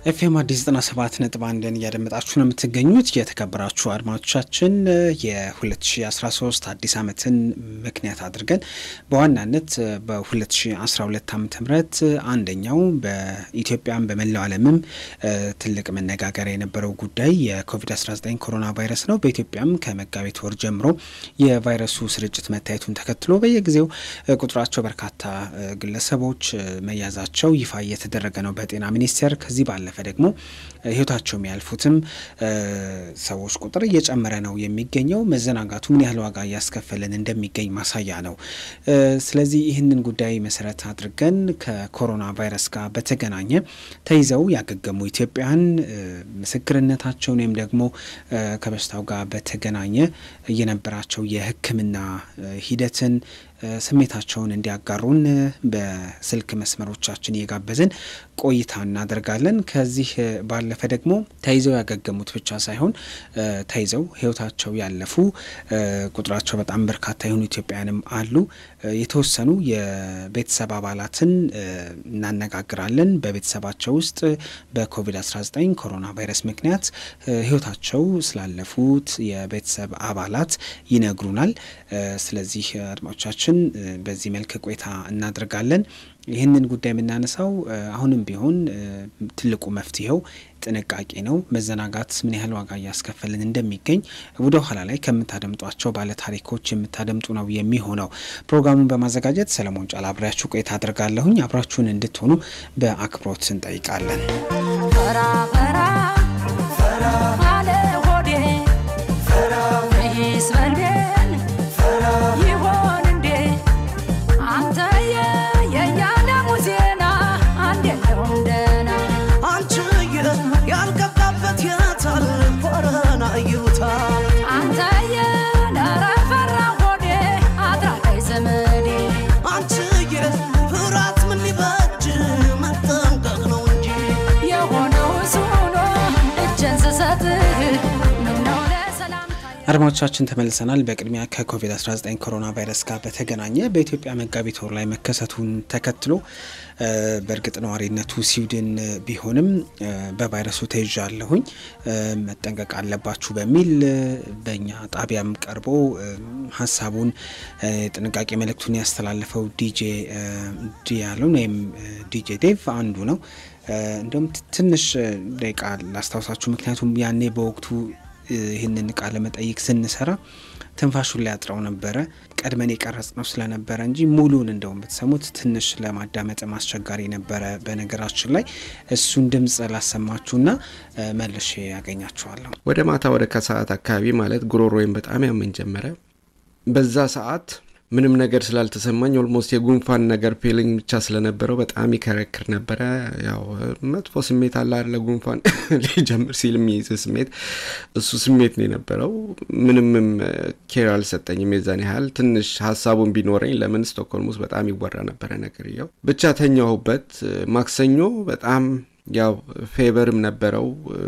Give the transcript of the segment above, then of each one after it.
ኤፍኤም አዲስ ዘጠና ሰባት ነጥብ አንድን እያደመጣችሁ ነው የምትገኙት። የተከበራችሁ አድማጮቻችን የ2013 አዲስ ዓመትን ምክንያት አድርገን በዋናነት በ2012 ዓ ም አንደኛው በኢትዮጵያም በመላው ዓለምም ትልቅ መነጋገሪያ የነበረው ጉዳይ የኮቪድ-19 ኮሮና ቫይረስ ነው። በኢትዮጵያም ከመጋቢት ወር ጀምሮ የቫይረሱ ስርጭት መታየቱን ተከትሎ በየጊዜው ቁጥራቸው በርካታ ግለሰቦች መያዛቸው ይፋ እየተደረገ ነው በጤና ሚኒስቴር ከዚህ ባለ ባለፈ ደግሞ ህይወታቸው የሚያልፉትም ሰዎች ቁጥር እየጨመረ ነው የሚገኘው። መዘናጋቱ ምን ያህል ዋጋ እያስከፈለን እንደሚገኝ ማሳያ ነው። ስለዚህ ይህንን ጉዳይ መሰረት አድርገን ከኮሮና ቫይረስ ጋር በተገናኘ ተይዘው ያገገሙ ኢትዮጵያውያን ምስክርነታቸውን ወይም ደግሞ ከበሽታው ጋር በተገናኘ የነበራቸው የሕክምና ሂደትን ስሜታቸውን እንዲያጋሩን በስልክ መስመሮቻችን እየጋበዝን ቆይታ እናደርጋለን። ከዚህ ባለፈ ደግሞ ተይዘው ያገገሙት ብቻ ሳይሆን ተይዘው ህይወታቸው ያለፉ ቁጥራቸው በጣም በርካታ የሆኑ ኢትዮጵያውያንም አሉ። የተወሰኑ የቤተሰብ አባላትን እናነጋግራለን። በቤተሰባቸው ውስጥ በኮቪድ-19 ኮሮና ቫይረስ ምክንያት ህይወታቸው ስላለፉት የቤተሰብ አባላት ይነግሩናል። ስለዚህ አድማጮቻችን በዚህ መልክ ቆይታ እናደርጋለን። ይህንን ጉዳይ የምናነሳው አሁንም ቢሆን ትልቁ መፍትሄው ጥንቃቄ ነው። መዘናጋት ምን ያህል ዋጋ እያስከፈልን እንደሚገኝ ወደ ኋላ ላይ ከምታደምጧቸው ባለታሪኮች የምታደምጡ ነው የሚሆነው። ፕሮግራሙን በማዘጋጀት ሰለሞን ጫላ አብሬያችሁ ቆይታ አድርጋለሁኝ። አብራችሁን እንድትሆኑ በአክብሮት እንጠይቃለን። አድማጮቻችን ተመልሰናል። በቅድሚያ ከኮቪድ-19 ኮሮና ቫይረስ ጋር በተገናኘ በኢትዮጵያ መጋቢት ወር ላይ መከሰቱን ተከትሎ በእርግጥ ነዋሪነቱ ስዊድን ቢሆንም በቫይረሱ ተይዣለሁኝ መጠንቀቅ አለባችሁ በሚል በእኛ ጣቢያም ቀርቦ ሀሳቡን ጥንቃቄ መልእክቱን ያስተላለፈው ዲጄ ዲያሎን ወይም ዲጄ ዴቭ አንዱ ነው። እንዲሁም ትንሽ ደቂቃ ላስታውሳችሁ፣ ምክንያቱም ያኔ በወቅቱ ይህንን ቃለ መጠይቅ ስንሰራ ትንፋሹን ላይ አጥረው ነበረ። ቀድመን የቀረጽ ነው ስለነበረ እንጂ ሙሉን እንደውም ብትሰሙት ትንሽ ለማዳመጥም አስቸጋሪ ነበረ። በነገራችን ላይ እሱን ድምፅ ላሰማችሁና መልሼ ያገኛችኋለሁ። ወደ ማታ ወደ ከሰዓት አካባቢ ማለት ጉሮሮዬም በጣም ያመኝ ጀመረ። በዛ ሰዓት ምንም ነገር ስላልተሰማኝ ኦልሞስት የጉንፋን ነገር ፔሊንግ ብቻ ስለነበረው በጣም ይከረክር ነበረ። ያው መጥፎ ስሜት አለ አለ ጉንፋን ሊጀምር ሲል የሚይዝ ስሜት እሱ ስሜት ነው የነበረው። ምንምም ኬር አልሰጠኝም የዛን ያህል ትንሽ ሀሳቡን ቢኖረኝ ለምን ስቶክሆልም ውስጥ በጣም ይወራ ነበረ ነገር ያው ብቻ ተኛሁበት። ማክሰኞ በጣም ያው ፌቨርም ነበረው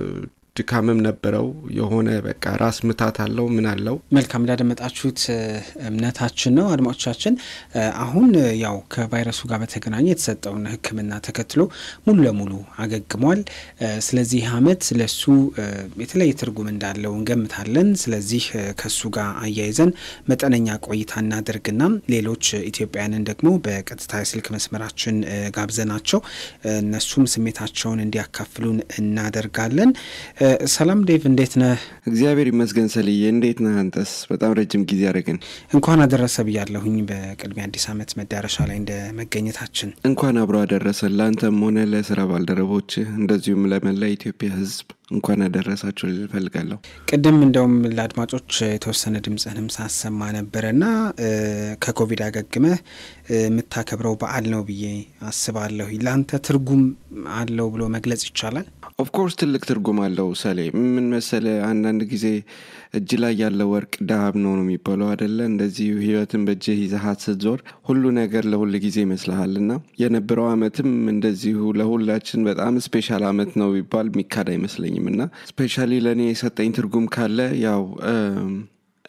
ድካምም ነበረው። የሆነ በቃ ራስ ምታት አለው ምን አለው። መልካም እንዳደመጣችሁት እምነታችን ነው አድማጮቻችን። አሁን ያው ከቫይረሱ ጋር በተገናኘ የተሰጠውን ሕክምና ተከትሎ ሙሉ ለሙሉ አገግሟል። ስለዚህ ይህ ዓመት ለሱ የተለየ ትርጉም እንዳለው እንገምታለን። ስለዚህ ከሱ ጋር አያይዘን መጠነኛ ቆይታ እናደርግና ሌሎች ኢትዮጵያውያንን ደግሞ በቀጥታ የስልክ መስመራችን ጋብዘናቸው እነሱም ስሜታቸውን እንዲያካፍሉን እናደርጋለን። ሰላም ዴቭ፣ እንዴት ነህ? እግዚአብሔር ይመስገን ሰልዬ፣ እንዴት ነህ አንተስ? በጣም ረጅም ጊዜ አደረግን። እንኳን አደረሰ ብያለሁኝ። በቅድሚያ አዲስ ዓመት መዳረሻ ላይ እንደ መገኘታችን እንኳን አብሮ አደረሰን። ለአንተም ሆነ ለስራ ባልደረቦች እንደዚሁም ለመላ ኢትዮጵያ ሕዝብ እንኳን አደረሳችሁ ልል እፈልጋለሁ። ቅድም እንደውም ለአድማጮች የተወሰነ ድምፅህንም ሳሰማ ነበረና ከኮቪድ አገግመህ የምታከብረው በዓል ነው ብዬ አስባለሁ። ለአንተ ትርጉም አለው ብሎ መግለጽ ይቻላል? ኦፍኮርስ ትልቅ ትርጉም አለው ሰሌ። ምን መሰለ አንዳንድ ጊዜ እጅ ላይ ያለ ወርቅ ዳብ ነው ነው የሚባለው አደለ? እንደዚህ ህይወትን በእጅህ ይዘሃት ስትዞር ሁሉ ነገር ለሁል ጊዜ ይመስልሃል እና የነበረው አመትም እንደዚሁ ለሁላችን በጣም ስፔሻል አመት ነው ቢባል የሚካድ አይመስለኝም እና ስፔሻሊ ለእኔ የሰጠኝ ትርጉም ካለ ያው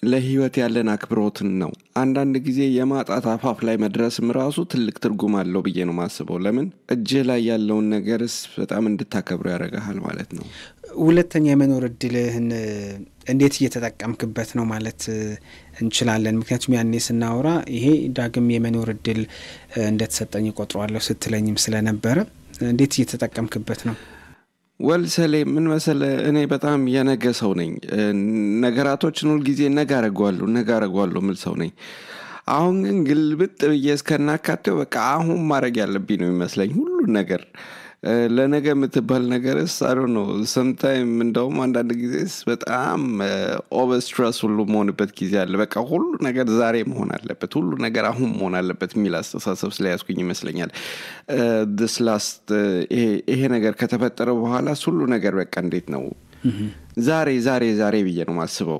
ለህይወት ያለን አክብሮትን ነው። አንዳንድ ጊዜ የማጣት አፋፍ ላይ መድረስም ራሱ ትልቅ ትርጉም አለው ብዬ ነው ማስበው። ለምን እጅህ ላይ ያለውን ነገርስ በጣም እንድታከብረው ያደርግሃል ማለት ነው። ሁለተኛ የመኖር እድልህን እንዴት እየተጠቀምክበት ነው ማለት እንችላለን? ምክንያቱም ያኔ ስናወራ ይሄ ዳግም የመኖር እድል እንደተሰጠኝ ቆጥሯለሁ ስትለኝም ስለነበረ እንዴት እየተጠቀምክበት ነው? ወልሰሌ ምን መሰለ፣ እኔ በጣም የነገ ሰው ነኝ። ነገራቶችን ሁልጊዜ ነገ አረጓለሁ ነገ አረጓለሁ ምል ሰው ነኝ። አሁን ግን ግልብጥ ብዬ እስከናካቴው በቃ አሁን ማድረግ ያለብኝ ነው የሚመስለኝ ሁሉን ነገር ለነገ የምትባል ነገርስ አዶ ነው። ሰምታይም እንደውም አንዳንድ ጊዜስ በጣም ኦቨር ስትረስ ሁሉ መሆንበት ጊዜ አለ። በቃ ሁሉ ነገር ዛሬ መሆን አለበት፣ ሁሉ ነገር አሁን መሆን አለበት የሚል አስተሳሰብ ስለያዝኩኝ ይመስለኛል ስ ላስት ይሄ ነገር ከተፈጠረ በኋላ ሁሉ ነገር በቃ እንዴት ነው ዛሬ ዛሬ ዛሬ ብዬ ነው ማስበው።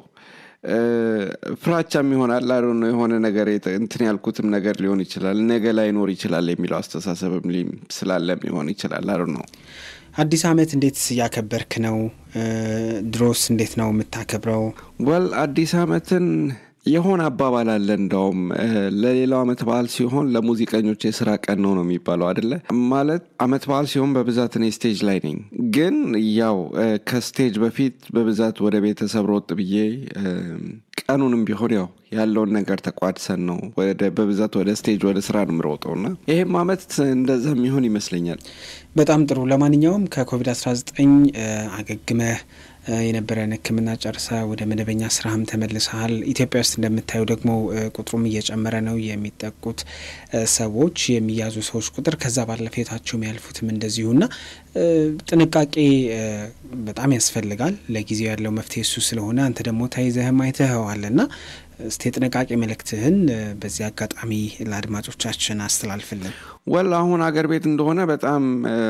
ፍራቻም ይሆናል አዶ ነው የሆነ ነገር እንትን ያልኩትም ነገር ሊሆን ይችላል፣ ነገ ላይኖር ይችላል የሚለው አስተሳሰብም ስላለም ሊሆን ይችላል። አዶ ነው። አዲስ ዓመት እንዴት እያከበርክ ነው? ድሮስ እንዴት ነው የምታከብረው? ወል አዲስ ዓመትን የሆነ አባባል አለ እንደውም ለሌላው አመት በዓል ሲሆን ለሙዚቀኞች የስራ ቀን ነው ነው የሚባለው አደለ? ማለት አመት በዓል ሲሆን በብዛት እኔ ስቴጅ ላይ ነኝ። ግን ያው ከስቴጅ በፊት በብዛት ወደ ቤተሰብ ሮጥ ብዬ ቀኑንም ቢሆን ያው ያለውን ነገር ተቋድሰን ነው ወደ በብዛት ወደ ስቴጅ ወደ ስራ ነው የምሮጠው እና ይህም አመት እንደዛ የሚሆን ይመስለኛል። በጣም ጥሩ። ለማንኛውም ከኮቪድ-19 አገግመህ የነበረን ሕክምና ጨርሰ ወደ መደበኛ ስራህም ተመልሰሃል። ኢትዮጵያ ውስጥ እንደምታየው ደግሞ ቁጥሩም እየጨመረ ነው። የሚጠቁት ሰዎች የሚያዙ ሰዎች ቁጥር ከዛ ባለፈ ህይወታቸው የሚያልፉትም እንደዚሁና ጥንቃቄ በጣም ያስፈልጋል። ለጊዜው ያለው መፍትሄ እሱ ስለሆነ አንተ ደግሞ ተይዘህም አይተኸዋልና እስቲ የጥንቃቄ መልእክትህን በዚህ አጋጣሚ ለአድማጮቻችን አስተላልፍልን። ወል አሁን አገር ቤት እንደሆነ በጣም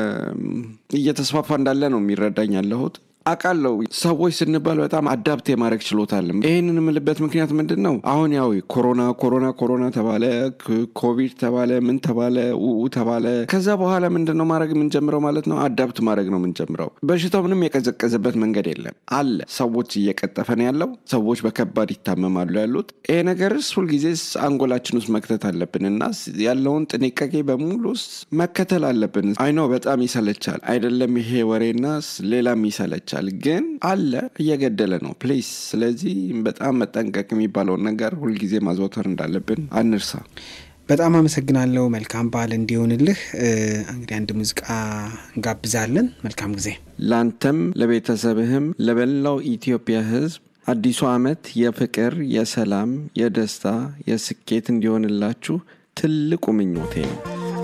እየተስፋፋ እንዳለ ነው የሚረዳኝ ያለሁት አውቃለሁ ሰዎች ስንባል በጣም አዳፕት የማድረግ ችሎታ አለን። ይህንን የምልበት ምክንያት ምንድን ነው? አሁን ያው ኮሮና ኮሮና ኮሮና ተባለ፣ ኮቪድ ተባለ፣ ምን ተባለ፣ ውኡ ተባለ። ከዛ በኋላ ምንድን ነው ማድረግ የምንጀምረው ማለት ነው? አዳፕት ማድረግ ነው የምንጀምረው። በሽታው ምንም የቀዘቀዘበት መንገድ የለም አለ። ሰዎች እየቀጠፈ ነው ያለው። ሰዎች በከባድ ይታመማሉ ያሉት። ይሄ ነገርስ ሁልጊዜስ አንጎላችን ውስጥ መክተት አለብን እና ያለውን ጥንቃቄ በሙሉ መከተል አለብን። አይነው በጣም ይሰለቻል አይደለም? ይሄ ወሬና ሌላም ይሰለቻል ግን አለ እየገደለ ነው ፕሌስ። ስለዚህ በጣም መጠንቀቅ የሚባለውን ነገር ሁልጊዜ ማዘውተር እንዳለብን አንርሳ። በጣም አመሰግናለሁ። መልካም በዓል እንዲሆንልህ። እንግዲህ አንድ ሙዚቃ እንጋብዛለን። መልካም ጊዜ ላንተም፣ ለቤተሰብህም፣ ለበላው ኢትዮጵያ ሕዝብ አዲሱ ዓመት የፍቅር፣ የሰላም፣ የደስታ፣ የስኬት እንዲሆንላችሁ ትልቁ ምኞቴ ነው።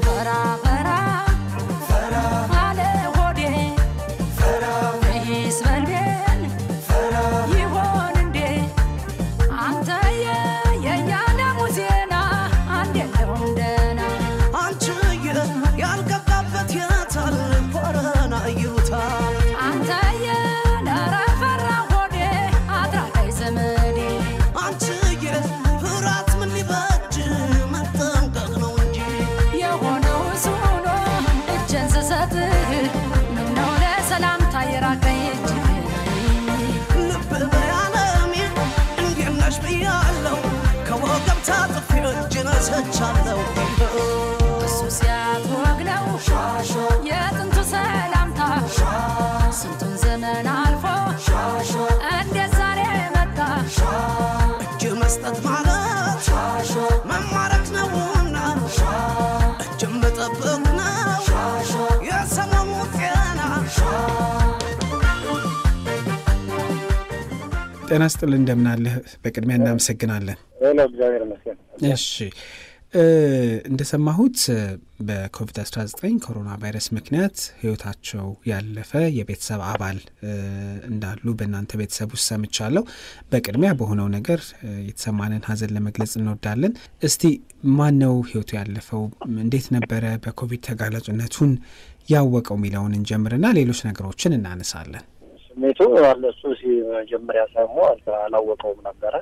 ሰቻለው እሱ ሲያትወግ ነው የጥንቱ ሰላምታ ስንቱን ዘመን አልፎ እንዴት ዛሬ መጣ እጅ መስጠት ማለት መማረክ ነውና እጅ መጠበቅ ነው የሰሞኑ ጤና ጤና ስጥል እንደምናለህ። በቅድሚያ እናመሰግናለን። እግዚአብሔር ይመስገን። እሺ እንደሰማሁት በኮቪድ-19 ኮሮና ቫይረስ ምክንያት ህይወታቸው ያለፈ የቤተሰብ አባል እንዳሉ በእናንተ ቤተሰብ ውስጥ ሰምቻለሁ። በቅድሚያ በሆነው ነገር የተሰማንን ሐዘን ለመግለጽ እንወዳለን። እስቲ ማን ነው ህይወቱ ያለፈው? እንዴት ነበረ በኮቪድ ተጋላጭነቱን ያወቀው የሚለውን እንጀምርና ሌሎች ነገሮችን እናነሳለን። ስሜቱ አለ እሱ መጀመሪያ ሰሞ አላወቀውም ነበረ።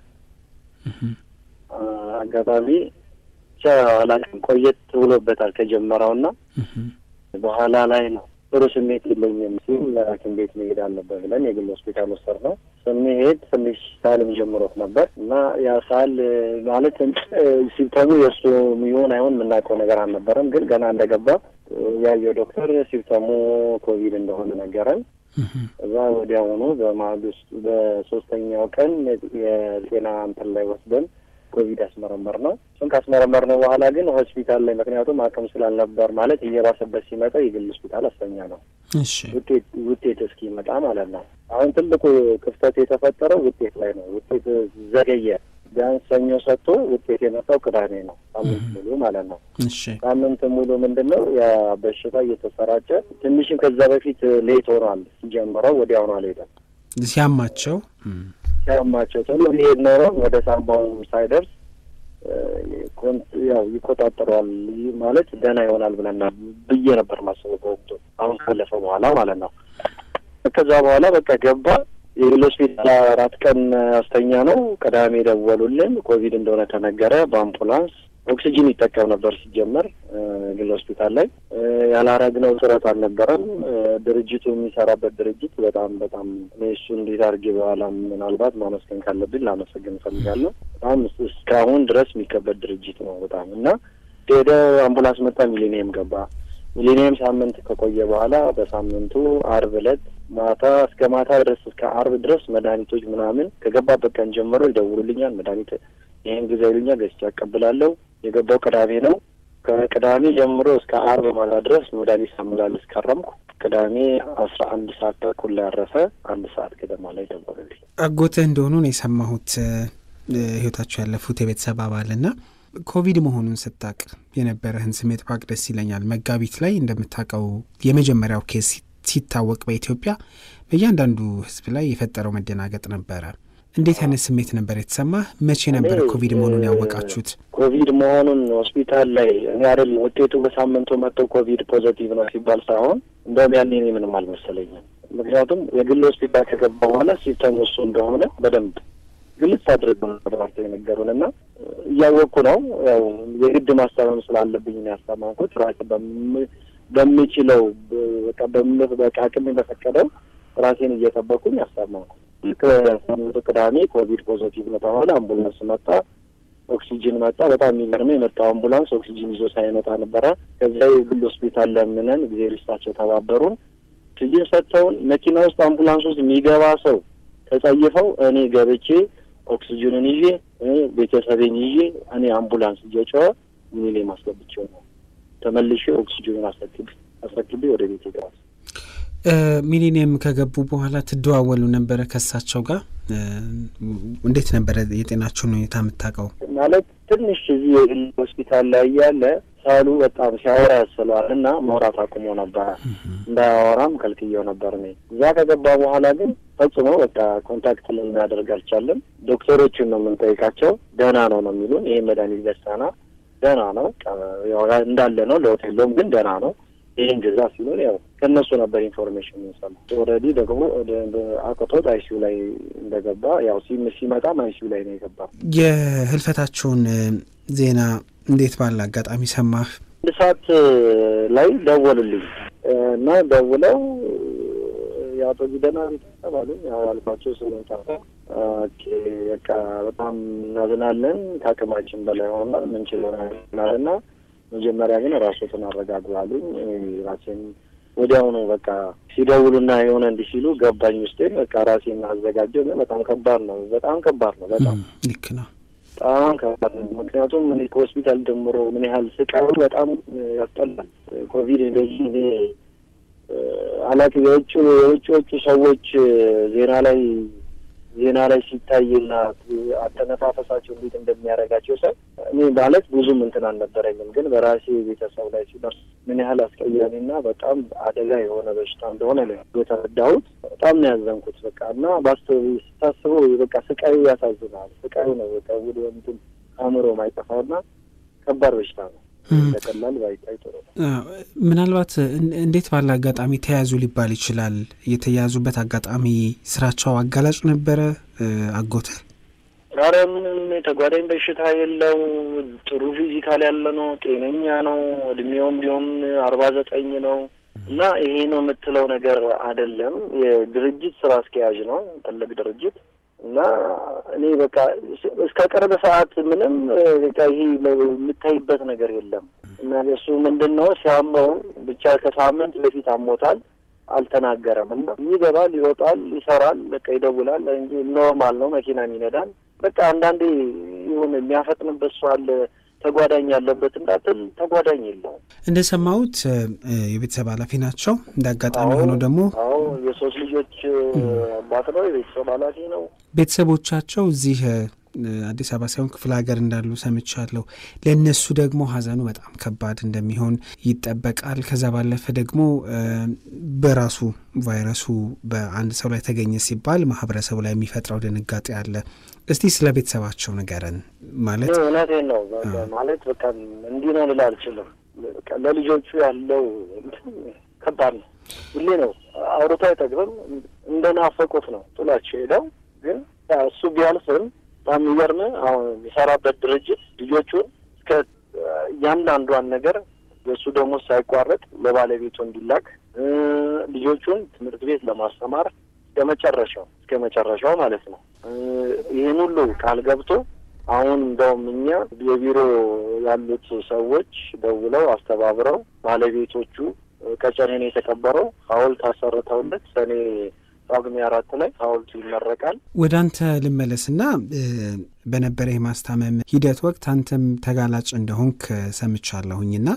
አጋጣሚ ብቻ አላውቅም፣ ቆየት ብሎበታል ከጀመረው እና በኋላ ላይ ነው ጥሩ ስሜት የለኝም ሲል ሐኪም ቤት መሄድ አለበት ብለን የግል ሆስፒታል ወሰድ ነው። ስንሄድ ትንሽ ሳልም ጀምሮት ነበር እና ያ ሳል ማለት ሲምፕተሙ የእሱ ይሆን አይሆን የምናውቀው ነገር አልነበረም። ግን ገና እንደገባ ያየው ዶክተር ሲምፕተሙ ኮቪድ እንደሆነ ነገረን። እዛ ወዲያውኑ በማግስቱ በሶስተኛው ቀን የጤና እንትን ላይ ወስደን ኮቪድ ያስመረመር ነው። እሱን ካስመረመር ነው በኋላ ግን ሆስፒታል ላይ ምክንያቱም አቅም ስላልነበር ማለት እየባሰበት ሲመጣ የግል ሆስፒታል አስተኛ ነው እሺ ውጤት ውጤት እስኪመጣ ማለት ነው። አሁን ትልቁ ክፍተት የተፈጠረው ውጤት ላይ ነው። ውጤት ዘገየ። ቢያንስ ሰኞ ሰጥቶ ውጤት የመጣው ቅዳሜ ነው። ሳምንት ሙሉ ማለት ነው። እሺ ሳምንት ሙሉ ምንድን ነው ያ በሽታ እየተሰራጨ ትንሽም ከዛ በፊት ሌት ሆኗል። ሲጀምረው ወዲያውኑ አልሄደም። ሲያማቸው እም፣ ሲያማቸው ቶሎ ሊሄድ ኖሮ ወደ ሳምባው ሳይደርስ እ፣ ኮን- ያው ይቆጣጠረዋል ይህ ማለት ደህና ይሆናል ብለና ብዬ ነበር ማስበው በወቅቱ አሁን ካለፈ በኋላ ማለት ነው። ከዛ በኋላ በቃ ገባ የግል ሆስፒታል አራት ቀን አስተኛ ነው። ቅዳሜ ደወሉልን ኮቪድ እንደሆነ ተነገረ። በአምቡላንስ ኦክሲጂን ይጠቀም ነበር ሲጀመር እ፣ ግል ሆስፒታል ላይ እ፣ ያላረግነው ጥረት አልነበረም። እ፣ ድርጅቱ የሚሰራበት ድርጅት በጣም በጣም እኔ እሱ እንዴት አድርጌ በኋላ ምናልባት ማመስገን ካለብኝ ላመሰግን እፈልጋለሁ። በጣም እስ- እስካሁን ድረስ የሚከበድ ድርጅት ነው በጣም እና ሄደ አምቡላንስ መጣ፣ ሚሊኒየም ገባ። ሚሊኒየም ሳምንት ከቆየ በኋላ በሳምንቱ አርብ ዕለት ማታ እስከ ማታ ድረስ እስከ አርብ ድረስ መድኃኒቶች ምናምን ከገባበት ቀን ጀምሮ ይደውሉልኛል። መድኃኒት ይህን ጊዜ ይሉኛል፣ ገዝቼ አቀብላለሁ። የገባው ቅዳሜ ነው። ከቅዳሜ ጀምሮ እስከ አርብ ማታ ድረስ መድኃኒት ሳመላልስ ከረምኩ። ቅዳሜ አስራ አንድ ሰዓት ተኩል ላይ ያረፈ። አንድ ሰዓት ገደማ ላይ ደወሉልኝ። አጎትህ እንደሆኑ ነው የሰማሁት እ፣ ህይወታቸው ያለፉት የቤተሰብ አባልና ኮቪድ መሆኑን ስታቅ የነበረህን ስሜት ባቅ ደስ ይለኛል። መጋቢት ላይ እንደምታውቀው የመጀመሪያው ኬስ ሲ- ሲታወቅ በኢትዮጵያ በእያንዳንዱ ህዝብ ላይ የፈጠረው መደናገጥ ነበረ። እንዴት አይነት ስሜት ነበር የተሰማህ? መቼ ነበር እኔ፣ ኮቪድ መሆኑን እ፣ ያወቃችሁት? ኮቪድ መሆኑን ሆስፒታል ላይ እኔ አይደል ውጤቱ በሳምንቱ መጥቶ ኮቪድ ፖዘቲቭ ነው ሲባል ሳይሆን እንደውም ያኔ እኔ ምንም አልመሰለኝም። ምክንያቱም የግል ሆስፒታል ከገባ በኋላ ሲስተም እሱ እንደሆነ በደንብ ግልጽ አድርገው ተባርተው የነገሩን እና እያወቅኩ ነው ያው የግድ ማስታመም ስላለብኝ ነው ያስታመምኩት ራሴ በም- በምችለው በ- በቃ በም- በቃ አቅሜ በፈቀደው ራሴን እየጠበኩኝ ያስታመምኩ። ልክ ሳምንቱ ቅዳሜ ኮቪድ ፖዘቲቭ ነው ተባለ። አምቡላንስ መጣ፣ ኦክሲጅን መጣ። በጣም የሚገርመው የመጣው አምቡላንስ ኦክሲጅን ይዞ ሳይመጣ ነበረ። ከዚያ የግል ሆስፒታል ለምነን ጊዜ ሪስታቸው ተባበሩን። ኦክሲጅን ሰጥተውን መኪና ውስጥ አምቡላንስ ውስጥ የሚገባ ሰው ተጸይፈው እኔ ገብቼ ኦክሲጅንን ይዤ እ ቤተሰቤን ይዤ እኔ አምቡላንስ እየጮኸ ሚኒሌ ማስገብቼው ነው ተመልሼ ኦክሲጅኑን አስረክቤ አስረክቤ ወደ ቤት ይገባል። እ፣ ሚሊኒየም ከገቡ በኋላ ትደዋወሉ ነበረ ከእሳቸው ጋር? እ፣ እንዴት ነበረ የጤናቸውን ሁኔታ የምታውቀው? ማለት ትንሽ እዚህ የግል ሆስፒታል ላይ እያለ ሳሉ በጣም ሲያወራ ያስለዋል እና ማውራት አቁሞ ነበረ። እንዳያወራም ከልክየው ነበር። እኔ እዛ ከገባ በኋላ ግን ፈጽሞ በቃ ኮንታክት ልናደርግ አልቻለም። ዶክተሮቹን ነው የምንጠይቃቸው። ደህና ነው ነው የሚሉን። ይሄ መድኃኒት ገዝተና ደህና ነው ያው እንዳለ ነው፣ ለውጥ የለውም ግን ደህና ነው ይህን ግዛ ሲሉን ያው ከእነሱ ነበር ኢንፎርሜሽን የምንሰማ። ኦልሬዲ ደግሞ አቅቶት አይሲዩ ላይ እንደገባ ያው ሲም- ሲመጣም አይሲዩ ላይ ነው የገባ። የህልፈታቸውን እ፣ ዜና እንዴት ባለ አጋጣሚ ሰማህ? አንድ ሰዓት ላይ ደወሉልኝ እና ደውለው የአቶ ጊደና ቤተሰብ አሉኝ። ያው አልኳቸው ስለንጠፋ ኦኬ በቃ በጣም እናዝናለን፣ ከአቅማችን በላይ ሆኗል፣ ምንችለው ናል እና መጀመሪያ ግን ራሶትን አረጋጉ አሉኝ። እኔ ራሴን ወዲያውኑ በቃ ሲደውሉና የሆነ እንዲህ ሲሉ ገባኝ ውስጤ በቃ ራሴን አዘጋጀው። ግን በጣም ከባድ ነው፣ በጣም ከባድ ነው፣ በጣም እም፣ ልክ ነው። በጣም ከባድ ነው። ምክንያቱም እኔ ከሆስፒታል ጀምሮ ምን ያህል ስቃዩ በጣም ያስጠላል። ኮቪድ እንደዚህ እኔ አላት የውጭ የውጭዎቹ ሰዎች ዜና ላይ ዜና ላይ ሲታይና አተነፋፈሳቸው እንዴት እንደሚያደርጋቸው ሰው እኔ ማለት ብዙም እንትን አልነበረኝም፣ ግን በራሴ ቤተሰብ ላይ ሲደርስ ምን ያህል አስቀያሚና በጣም አደጋ የሆነ በሽታ እንደሆነ ነው የተረዳሁት። በጣም ነው ያዘንኩት። በቃ እና ባስ ስታስበው በቃ ስቃዩ ያሳዝናል። ስቃዩ ነው በቃ ወደ እንትን አእምሮ ማይጠፋውና ከባድ በሽታ ነው። በቀላል ባይታይ ጥሩ ነው። አዎ፣ ምናልባት እን- እንዴት ባለ አጋጣሚ ተያዙ ሊባል ይችላል። የተያዙበት አጋጣሚ ስራቸው አጋላጭ ነበረ። እ፣ አጎትህ ኧረ ምንም የተጓዳኝ በሽታ የለው። ጥሩ ፊዚካል ያለ ነው። ጤነኛ ነው። እድሜውም ቢሆን አርባ ዘጠኝ ነው። እና ይሄ ነው የምትለው ነገር አይደለም። የድርጅት ስራ አስኪያጅ ነው፣ ትልቅ ድርጅት እና እኔ በቃ እስከ ቅርብ ሰዓት ምንም በቃ ይሄ የምታይበት ነገር የለም። እና እሱ ምንድን ነው ሲያመው ብቻ ከሳምንት በፊት አሞታል፣ አልተናገረም። እና ይገባል፣ ይወጣል፣ ይሰራል፣ በቃ ይደውላል እንጂ ኖርማል ነው። መኪናም ይነዳል። በቃ አንዳንዴ የሆነ የሚያፈጥንበት ሰው አለ ተጓዳኝ ያለበት እንዳትል ተጓዳኝ የለውም። እንደሰማሁት የቤተሰብ ኃላፊ ናቸው። እንደ አጋጣሚ ሆኖ ደግሞ አዎ የሶስት ልጆች አባት ነው። የቤተሰብ ኃላፊ ነው። ቤተሰቦቻቸው እዚህ አዲስ አበባ ሳይሆን ክፍለ ሀገር እንዳሉ ሰምቻለሁ። ለእነሱ ደግሞ ሀዘኑ በጣም ከባድ እንደሚሆን ይጠበቃል። ከዛ ባለፈ ደግሞ በራሱ ቫይረሱ በአንድ ሰው ላይ ተገኘ ሲባል ማህበረሰቡ ላይ የሚፈጥረው ድንጋጤ አለ። እስቲ ስለ ቤተሰባቸው ንገረን። ማለት እውነቴን ነው ማለት በቃ እንዲህ ነው ልል አልችልም። ለልጆቹ ያለው ከባድ ነው። ሁሌ ነው አውርቶ አይጠግብም። እንደናፈቁት ነው ጥሏቸው ሄደው ግን እሱ ቢያልፍም በጣም የሚገርም አሁን የሚሰራበት ድርጅት ልጆቹን እስከ እያንዳንዷን ነገር የእሱ ደግሞ ሳይቋረጥ ለባለቤቱ እንዲላክ ልጆቹን ትምህርት ቤት ለማስተማር እስከ መጨረሻው እስከ መጨረሻው ማለት ነው። ይህን ሁሉ ቃል ገብቶ አሁን እንደውም እኛ የቢሮ ያሉት ሰዎች ደውለው አስተባብረው ባለቤቶቹ ቀጨኔን የተቀበረው ሐውልት አሰርተውለት ሰኔ ጳጉሜ አራት ላይ ሐውልቱ ይመረቃል። ወደ አንተ ልመለስና በነበረ የማስታመም ሂደት ወቅት አንተም ተጋላጭ እንደሆንክ ሰምቻለሁኝና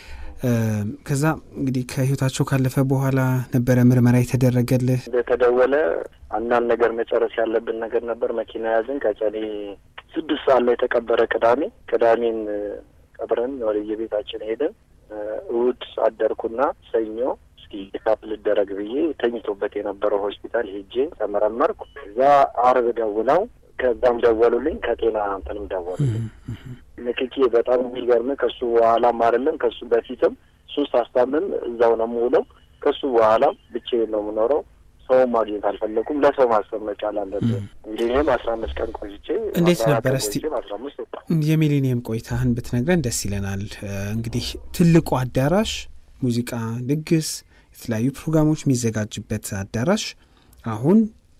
ከዛ እንግዲህ ከህይወታቸው ካለፈ በኋላ ነበረ ምርመራ የተደረገልህ? እንደተደወለ አንዳንድ ነገር መጨረስ ያለብን ነገር ነበር። መኪና ያዝን። ቀጨኔ ስድስት ሰዓት ላይ የተቀበረ ቅዳሜ ቅዳሜን ቀብረን ወደ የቤታችን ሄድን። እሑድ አደርኩና ሰኞ እስኪ ቼካፕ ልደረግ ብዬ ተኝቶበት የነበረው ሆስፒታል ሄጄ ተመረመርኩ። እዛ አርብ ደውለው ከዛም ደወሉልኝ ከጤና እንትንም ደወሉልኝ። ንክኪ በጣም የሚገርም ከሱ በኋላም አይደለም ከሱ በፊትም እሱን ሳስታምም እዛው ነው የምውለው። ከሱ በኋላም ብቻዬን ነው የምኖረው። ሰው ማግኘት አልፈለኩም። ለሰው ማሰብ መቻል አለብን። እንዲህም አስራ አምስት ቀን ቆይቼ እንዴት ነበር እስቲ አስራ አምስት ወጣ የሚሊኒየም ቆይታህን ብትነግረን ደስ ይለናል። እንግዲህ ትልቁ አዳራሽ ሙዚቃ፣ ድግስ፣ የተለያዩ ፕሮግራሞች የሚዘጋጅበት አዳራሽ አሁን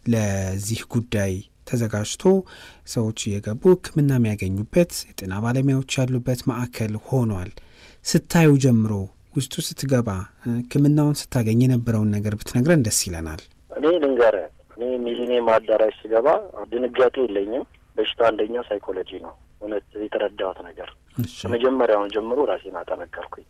ለዚህ ጉዳይ ተዘጋጅቶ ሰዎች እየገቡ ሕክምና የሚያገኙበት የጤና ባለሙያዎች ያሉበት ማዕከል ሆኗል። ስታዩ ጀምሮ ውስጡ ስትገባ ሕክምናውን ስታገኝ የነበረውን ነገር ብትነግረን ደስ ይለናል። እኔ ልንገርህ፣ እኔ ሚሊኒየም አዳራሽ ስገባ ድንጋጤ የለኝም። በሽታ አንደኛ ሳይኮሎጂ ነው። እውነት የተረዳሁት ነገር ከመጀመሪያውን ጀምሮ ራሴን አጠነከርኩኝ።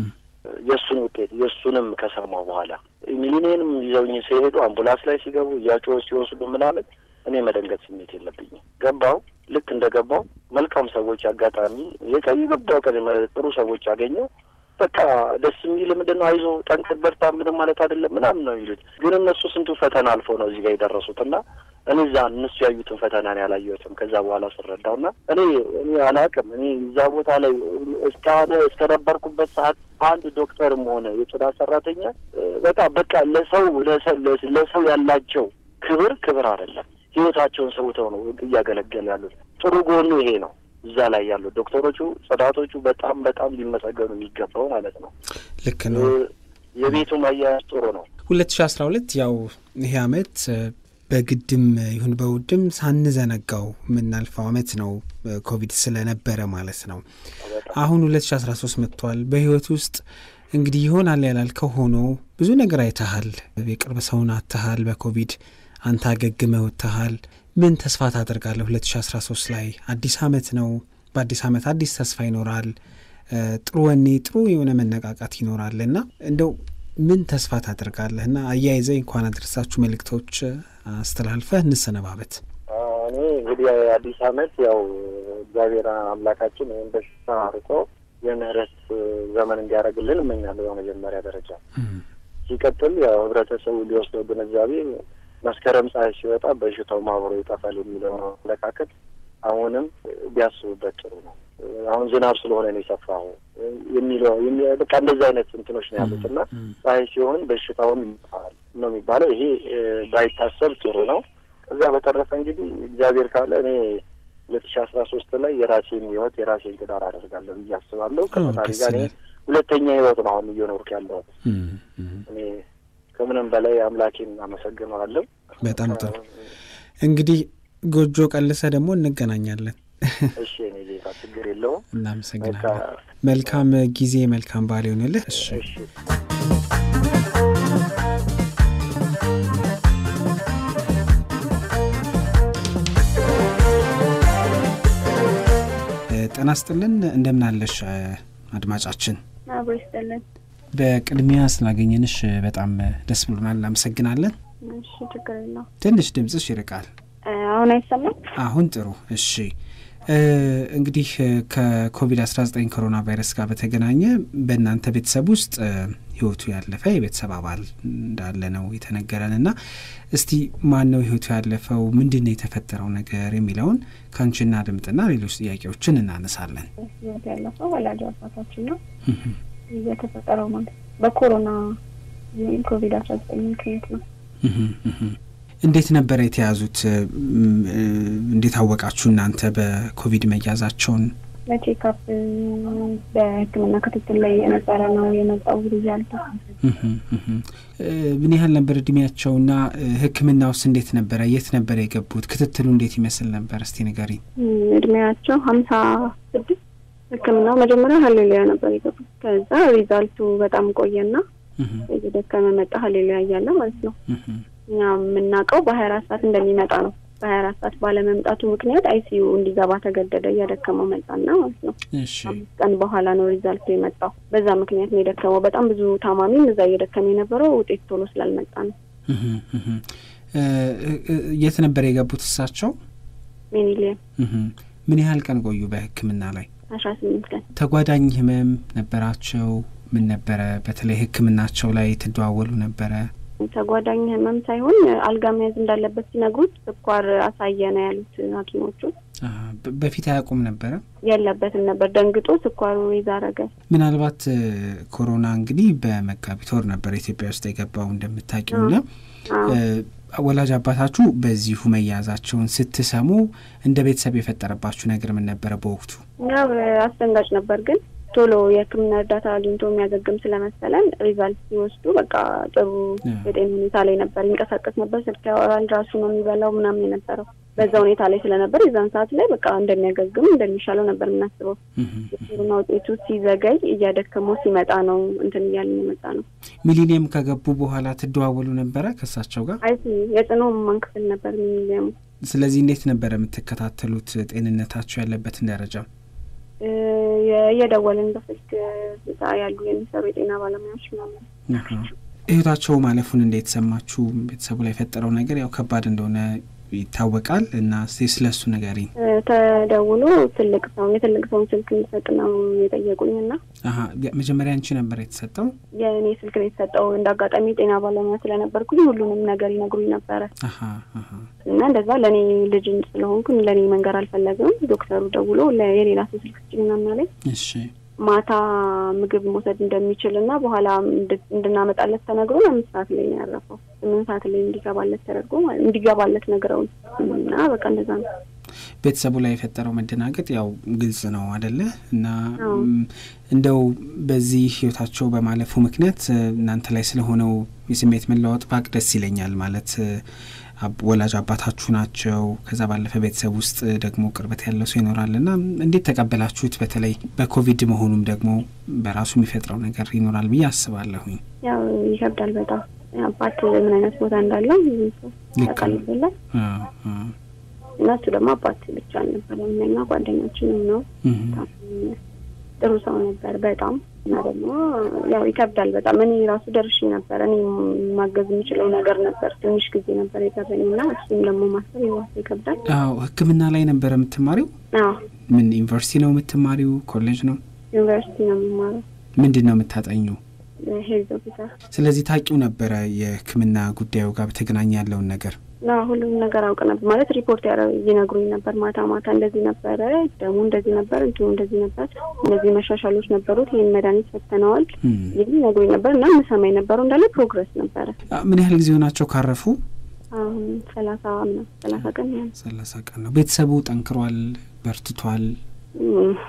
የእሱን ውጤት የእሱንም ከሰማሁ በኋላ ሚሊኒየንም ይዘውኝ ሲሄዱ አምቡላንስ ላይ ሲገቡ እያጮሁ ሲወስዱ ምናምን እኔ መደንገጥ ስሜት የለብኝም። ገባው ልክ እንደ ገባው መልካም ሰዎች አጋጣሚ የቀይ ገባው ቀን ጥሩ ሰዎች አገኘው። በቃ ደስ የሚል ምንድን ነው አይዞህ ጠንክር በርታ ምንም ማለት አይደለም ምናምን ነው የሚሉት። ግን እነሱ ስንቱ ፈተና አልፎ ነው እዚህ ጋር የደረሱት እና እኔ እዛ እነሱ ያዩትን ፈተና ነው ያላየሁትም። ከዛ በኋላ ስረዳው እና እኔ እኔ አላውቅም እኔ እዛ ቦታ ላይ እስካሁን እስከነበርኩበት ሰዓት አንድ ዶክተርም ሆነ የጽዳት ሰራተኛ በቃ በቃ ለሰው ለሰው ያላቸው ክብር ክብር አይደለም ህይወታቸውን ሰውተው ነው እያገለገሉ ያሉት። ጥሩ ጎኑ ይሄ ነው። እዛ ላይ ያሉ ዶክተሮቹ፣ ጽዳቶቹ በጣም በጣም ሊመሰገኑ የሚገባው ማለት ነው። ልክ ነው። የቤቱ ማያያዝ ጥሩ ነው። ሁለት ሺ አስራ ሁለት ያው ይሄ አመት በግድም ይሁን በውድም ሳንዘነጋው የምናልፈው አመት ነው ኮቪድ ስለነበረ ማለት ነው። አሁን ሁለት ሺ አስራ ሶስት መጥቷል። በህይወት ውስጥ እንግዲህ ይሆናል ያላልከው ሆኖ ብዙ ነገር አይተሃል። የቅርብ ሰውን አትሃል በኮቪድ አንተ አገግመህ ወጥተሃል። ምን ተስፋ ታደርጋለህ? 2013 ላይ አዲስ አመት ነው። በአዲስ አመት አዲስ ተስፋ ይኖራል። ጥሩ ወኔ፣ ጥሩ የሆነ መነቃቃት ይኖራል እና እንደው ምን ተስፋ ታደርጋለህ? እና አያይዘህ እንኳን አደረሳችሁ መልእክቶች አስተላልፈህ እንሰነባበት። እኔ እንግዲህ አዲስ አመት ያው እግዚአብሔር አምላካችን ይህን በሽታ አርቆ የምህረት ዘመን እንዲያደርግልን እመኛለሁ በመጀመሪያ ደረጃ። ሲቀጥል ያው ህብረተሰቡ ሊወስደው ግንዛቤ መስከረም ፀሐይ ሲወጣ በሽታው ማብሮ ይጠፋል የሚለው አመለካከት አሁንም ቢያስቡበት ጥሩ ነው። አሁን ዝናብ ስለሆነ ነው የሰፋው የሚለው በቃ እንደዚህ አይነት እንትኖች ነው ያሉት እና ፀሐይ ሲሆን በሽታውም ይጠፋል ነው የሚባለው። ይሄ ባይታሰብ ጥሩ ነው። ከዚያ በተረፈ እንግዲህ እግዚአብሔር ካለ እኔ ሁለት ሺ አስራ ሶስት ላይ የራሴን ህይወት የራሴን ትዳር አደርጋለሁ ብዬ አስባለሁ። ከፈጣሪ ጋር እኔ ሁለተኛ ህይወት ነው አሁን እየኖርክ ያለው። እም፣ እም። እኔ ከምንም በላይ አምላኬን አመሰግነዋለሁ። በጣም ጥሩ እንግዲህ ጎጆ ቀልሰ ደግሞ እንገናኛለን። እሺ እኔ ጌታ ችግር የለውም። እናመሰግናለን። በቃ መልካም ጊዜ፣ መልካም በዓል ይሆንልህ። እሺ እሺ እ፣ ጤና ይስጥልን እንደምን አለሽ እ፣ አድማጫችን? አብሮ ይስጥልን። በቅድሚያ ስላገኘንሽ እ፣ በጣም እ፣ ደስ ብሎናል። እናመሰግናለን። እሺ ችግር የለውም። ትንሽ ድምፅሽ ይርቃል። እ፣ አሁን አይሰማም? አሁን ጥሩ። እሺ እ፣ እንግዲህ እ፣ ከኮቪድ-19 ኮሮና ቫይረስ ጋር በተገናኘ በእናንተ ቤተሰብ ውስጥ እ፣ ህይወቱ ያለፈ የቤተሰብ አባል እንዳለ ነው የተነገረን እና እስቲ ማን ነው ህይወቱ ያለፈው? ምንድን ነው የተፈጠረው ነገር የሚለውን ከአንቺና ድምጥና ሌሎች ጥያቄዎችን እናነሳለን። ህይወት ያለፈው ወላጅ አባታችን ነው የተፈጠረው ማለት በኮሮና ወይም ኮቪድ አስራ ዘጠኝ ምክንያት ነው። እንዴት ነበረ የተያዙት? እም፣ እ፣ እንዴት አወቃችሁ እናንተ በኮቪድ መያዛቸውን? በቼክአፕ በሕክምና ክትትል ላይ የነበረ ነው የመጣው ሪዛልቱ። እህም፣ እህም። እ፣ ምን ያህል ነበር እድሜያቸውና እ፣ ሕክምናውስ እንዴት ነበረ? የት ነበረ የገቡት? ክትትሉ እንዴት ይመስል ነበር? እስቲ ንገሪኝ። እም፣ እድሜያቸው ሀምሳ ስድስት ሕክምናው መጀመሪያ ሀሌሉያ ነበር የገቡት። ከዛ ሪዛልቱ በጣም ቆየና እህም፣ እየደከመ መጣ። ሀሌሉያ እያለ ማለት ነው። እህም፣ እኛ የምናውቀው በሀያ አራት ሰዓት እንደሚመጣ ነው። በሀያ አራት ሰዓት ባለመምጣቱ ምክንያት አይሲዩ እንዲገባ ተገደደ። እያደከመው መጣና ማለት ነው። እሺ አምስት ቀን በኋላ ነው ሪዛልቱ የመጣው። በዛ ምክንያት ነው የደከመው። በጣም ብዙ ታማሚም እዛ እየደከመ የነበረው ውጤት ቶሎ ስላልመጣ ነው። እህም፣ እህም። እ፣ እ፣ የት ነበር የገቡት እሳቸው? ሚኒሊየም እህም። ምን ያህል ቀን ቆዩ በሕክምና ላይ? አስራ ስምንት ቀን ተጓዳኝ ህመም ነበራቸው? ምን ነበረ? በተለይ ሕክምናቸው ላይ ትደዋወሉ ነበረ? ተጓዳኝ ህመም ሳይሆን አልጋ መያዝ እንዳለበት ሲነግሩት ስኳር አሳየ ነው ያሉት ሐኪሞቹ። አ፣ በ- በፊት አያውቁም ነበረ? የለበትም ነበር። ደንግጦ ስኳሩ ይዛረገ ምናልባት እ፣ ኮሮና እንግዲህ በመጋቢት ወር ነበር ኢትዮጵያ ውስጥ የገባው እንደምታውቂው ና እ፣ ወላጅ አባታችሁ በዚሁ መያዛቸውን ስትሰሙ እንደ ቤተሰብ የፈጠረባችሁ ነገር ምን ነበረ በወቅቱ? ያው አስደንጋጭ ነበር ግን ቶሎ የሕክምና እርዳታ አግኝቶ የሚያገግም ስለመሰለን ሪዛልት ሲወስዱ በቃ ጥሩ የጤና ሁኔታ ላይ ነበር። ይንቀሳቀስ ነበር፣ ስልክ ያወራል፣ ራሱ ነው የሚበላው ምናምን የነበረው በዛ ሁኔታ ላይ ስለነበር የዛን ሰዓት ላይ በቃ እንደሚያገግም እንደሚሻለው ነበር የምናስበው። እህም። የኮሮና ውጤቱ ሲዘገይ እያደከመው ሲመጣ ነው እንትን እያልን የመጣ ነው። ሚሊኒየም ከገቡ በኋላ ትደዋወሉ ነበረ ከእሳቸው ጋር? አይ የጽኖ ህሙማን ክፍል ነበር ሚሊኒየሙ። ስለዚህ እንዴት ነበረ የምትከታተሉት ጤንነታቸው ያለበትን ደረጃ? እ፣ እየደወልን በስልክ እዛ ያሉ የሚሰሩ የጤና ባለሙያዎች ምናምን አሃ። ህይወታቸው ማለፉን እንዴት ሰማችሁ? ቤተሰቡ ላይ የፈጠረው ነገር ያው ከባድ እንደሆነ ይታወቃል እና እስቲ ስለ እሱ ንገሪኝ። እ፣ ተደውሎ ትልቅ ሰው የትልቅ ሰውን ስልክ እንዲሰጥ ነው የጠየቁኝ እና አሀ መጀመሪያ አንቺ ነበር የተሰጠው? የእኔ ስልክ ነው የተሰጠው። እንደ አጋጣሚ የጤና ባለሙያ ስለነበርኩኝ ሁሉንም ነገር ይነግሩኝ ነበረ አሀ አሀ እና እንደዛ ለእኔ ልጅ ስለሆንኩኝ ለእኔ መንገር አልፈለግም። ዶክተሩ ደውሎ ለ- የሌላ ሰው ስልክ ስጭኝ ምናምን አለኝ። እሺ ማታ ምግብ መውሰድ እንደሚችል እና በኋላ እንድ- እንድናመጣለት ተነግሮን አምስት ሰዓት ላይ ነው ያረፈው። ስምንት ሰዓት ላይ እንዲገባለት ተደርጎ ማለት እንዲገባለት ነግረውን እና በቃ እንደዛ ነው። ቤተሰቡ ላይ የፈጠረው መደናገጥ ያው ግልጽ ነው አደለ? እና አዎ። ም፣ እንደው በዚህ ህይወታቸው በማለፉ ምክንያት እ፣ እናንተ ላይ ስለሆነው የስሜት መለዋወጥ ባቅ ደስ ይለኛል። ማለት እ፣ አብ- ወላጅ አባታችሁ ናቸው። ከዛ ባለፈ ቤተሰብ ውስጥ ደግሞ ቅርበት ያለው ሰው ይኖራል እና እንዴት ተቀበላችሁት? በተለይ በኮቪድ መሆኑም ደግሞ በራሱ የሚፈጥረው ነገር ይኖራል ብዬ አስባለሁኝ። ያው ይከብዳል በጣም አባት ምን አይነት ቦታ እንዳለው ልክ ያውቃል ነው። ይበላል አዎ፣ አዎ። እና እሱ ደግሞ አባት ብቻ አልነበረም እኛ ጓደኛችንም ነው። እህ፣ በጣም ጥሩ ሰው ነበር በጣም እና ደግሞ ያው ይከብዳል በጣም እኔ ራሱ ደርሼ ነበር። እኔ ማገዝ የምችለው ነገር ነበር። ትንሽ ጊዜ ነበር የቀረኝ እና እሱም ደግሞ ማሰብ የዋስ ይከብዳል። አዎ ሕክምና ላይ ነበር የምትማሪው? አዎ ምን ዩኒቨርሲቲ ነው የምትማሪው? ኮሌጅ ነው? ዩኒቨርሲቲ ነው የምማረው ምንድን ነው የምታጠኙ? ሄልዝ ኦፊሰር ስለዚህ ታውቂው ነበረ የህክምና ጉዳዩ ጋር በተገናኘ ያለውን ነገር? እና ሁሉም ነገር አውቅ ነበር ማለት ሪፖርት ያረ ይነግሩኝ ነበር። ማታ ማታ እንደዚህ ነበረ፣ ደግሞ እንደዚህ ነበር፣ እንትኑ እንደዚህ ነበር፣ እነዚህ መሻሻሎች ነበሩት፣ ይህን መድኃኒት ፈተነዋል እም። ይህ ይነግሩኝ ነበር እና ምሰማ የነበረው እንዳለ ፕሮግረስ ነበረ። አ፣ ምን ያህል ጊዜ ሆናቸው ካረፉ? አሁን ሰላሳ ምናምን ሰላሳ ቀን ያህል ሰላሳ ቀን ነው። ቤተሰቡ ጠንክሯል፣ በርትቷል። እም፣